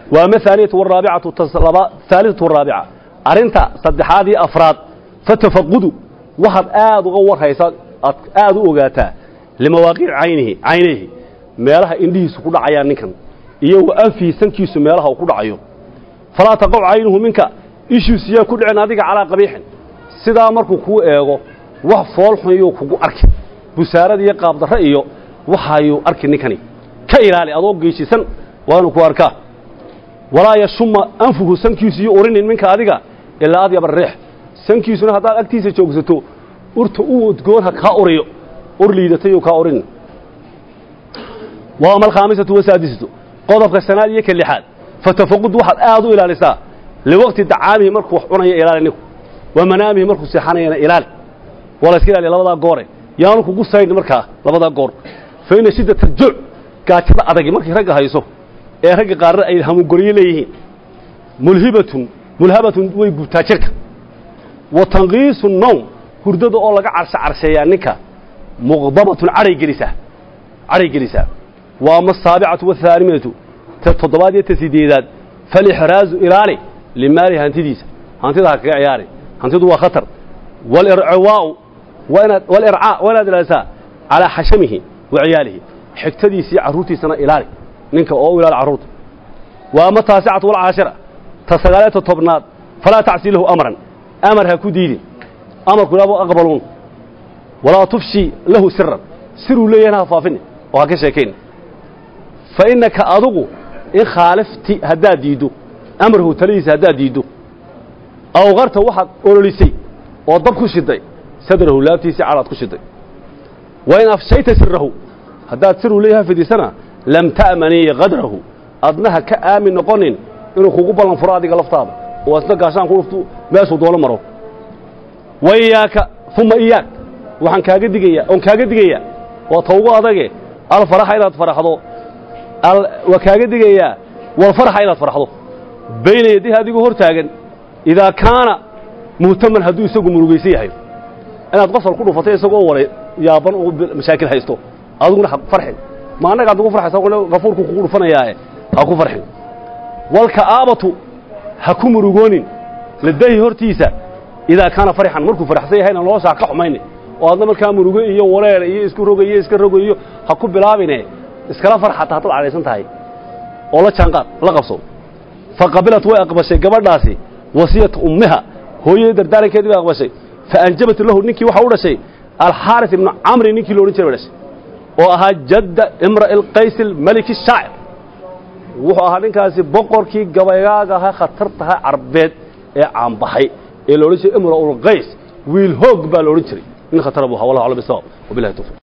waa ama haaniyatu waraabicatu haalitatu waraabica arrinta saddexaad iyo afraad fatafaqudu waxaad aad uga warhaysaa aad aad u ogaataa limawaaqiic caynihi caynayhi meelaha indhihiisu ku dhacayaan ninkan iyo wa anfihi sankiisu meelaha uu ku dhacayo falaa taqac caynuhu minka ishiisu yaa ku dhicin adiga calaa qabiixin sidaa markuu kuu eego wax foolxun yuu kugu arki busaarad iyo qaabdarre iyo waxaayuu arki ninkani ka ilaali adoo geyshisan waa inuu ku arkaa walaa yashuma anfuhu sankiisu iyo urinin minka adiga ilaa adyaba riix sankiisuna haddaad agtiisa joogsato urta u udgoon ha kaa uriyo ur liidatayuu kaa urin waa ama alkhaamisatu wasaadisatu qodobka shanaad iyo ka lixaad fatafaqud waxaad aad u ilaalisaa liwaqti dacaamihi markuu wax cunaya ilaali ninku wa manaamihi markuu seexanayana ilaali waa la iska ilaaliya labadaa goore yaanu kugu saydhin markaa labadaa goor fa inna shiddata aljuuc gaajada adagi markay ragga hayso ee ragga qaarna ay hamugoryo leeyihiin mulhibatun mulhabatun way gubtaa jirka wa tanqiisu nowm hurdada oo laga carsho carsheeyaa ninka muqdabatun cadhay gelisaa cadhay gelisaa wa ama asaabicatu waahaalimatu ta toddobaad iyo ta sideedaad falixraazu ilaali limaalihi hantidiisa hantida ha kaga ciyaari hantidu waa khatar walircawaa'u waa inaad walircaa waa inaad ilaalisaa calaa xashamihi wa ciyaalihi xigtadiisa iyo carruurtiisana ilaali ninka oo u ilaali carruurta wa ama taasicatu walcaashira ta sagaaleeta tobnaad falaa tacsi lahu amran amar ha ku diidin amarku ilaabo aqbaluun walaa tufshi lahu siran siruu leeyahana ha faafini oo ha ka sheekayn fa innaka adugu in khaalifti haddaad diiddo amarhu taladiisa haddaad diiddo awqarta waxaad ololisay oo dab ku shiday sadrahu laabtiisii cadaad ku shiday wa in afshayta sirahu haddaad siruu leeyaha fidisana lam ta'manii qadrahu adnaha ka aamin noqonin inuu kugu ballan furo adiga laftaada oo asna gaashaan ku dhuftu meeshuu doono maro wa iyaaka uma iyaak waxaan kaaga digayaa oon kaaga digayaa waa tawgo adage alfaraxa inaad faraxdo waa kaaga digayaa walfaraxa inaad farxdo bayna yadihi adigoo hor taagan idaa kaana muhtaman hadduu isagu murugaysan yahay inaad qosol ku dhufatay isagoo waray yaaban oo mashaakil haysto adiguna ha farxin ma annaga ad ugu farxaysa gafuurku kugu dhufanayaae ha ku farxin walka'aabatu ha ku murugoonin ladahi hortiisa idaa kaana farxan markuu faraxsan yahayna nolosha ha ka xumayni oo adna markaa murugo iyo wareer iyo isku roga iyo iska rogayo ha ku bilaabine iskala farxata haddaad cadhaysan tahay oo la jaanqaad la qabso fa qabilat way aqbashay gabadhaasi wasiyata ummiha hooyadii dardaarankeedii bay aqbashay fa anjabat lahu ninkii waxa u dhashay alxaaris ibnu camri ninkii lo odhan jiray bay dhashay oo ahaa jadda imra'i alqays almaliki shaacir wuxuu ahaa ninkaasi boqorkii gabaygaag ahaa khatartaha carbeed ee caanbaxay ee la odhan jiray imra'ulqays wiil hoog baa la odhan jiray nin khatara buu ahaa wallahu aclam bisawab wabillahi tawfiq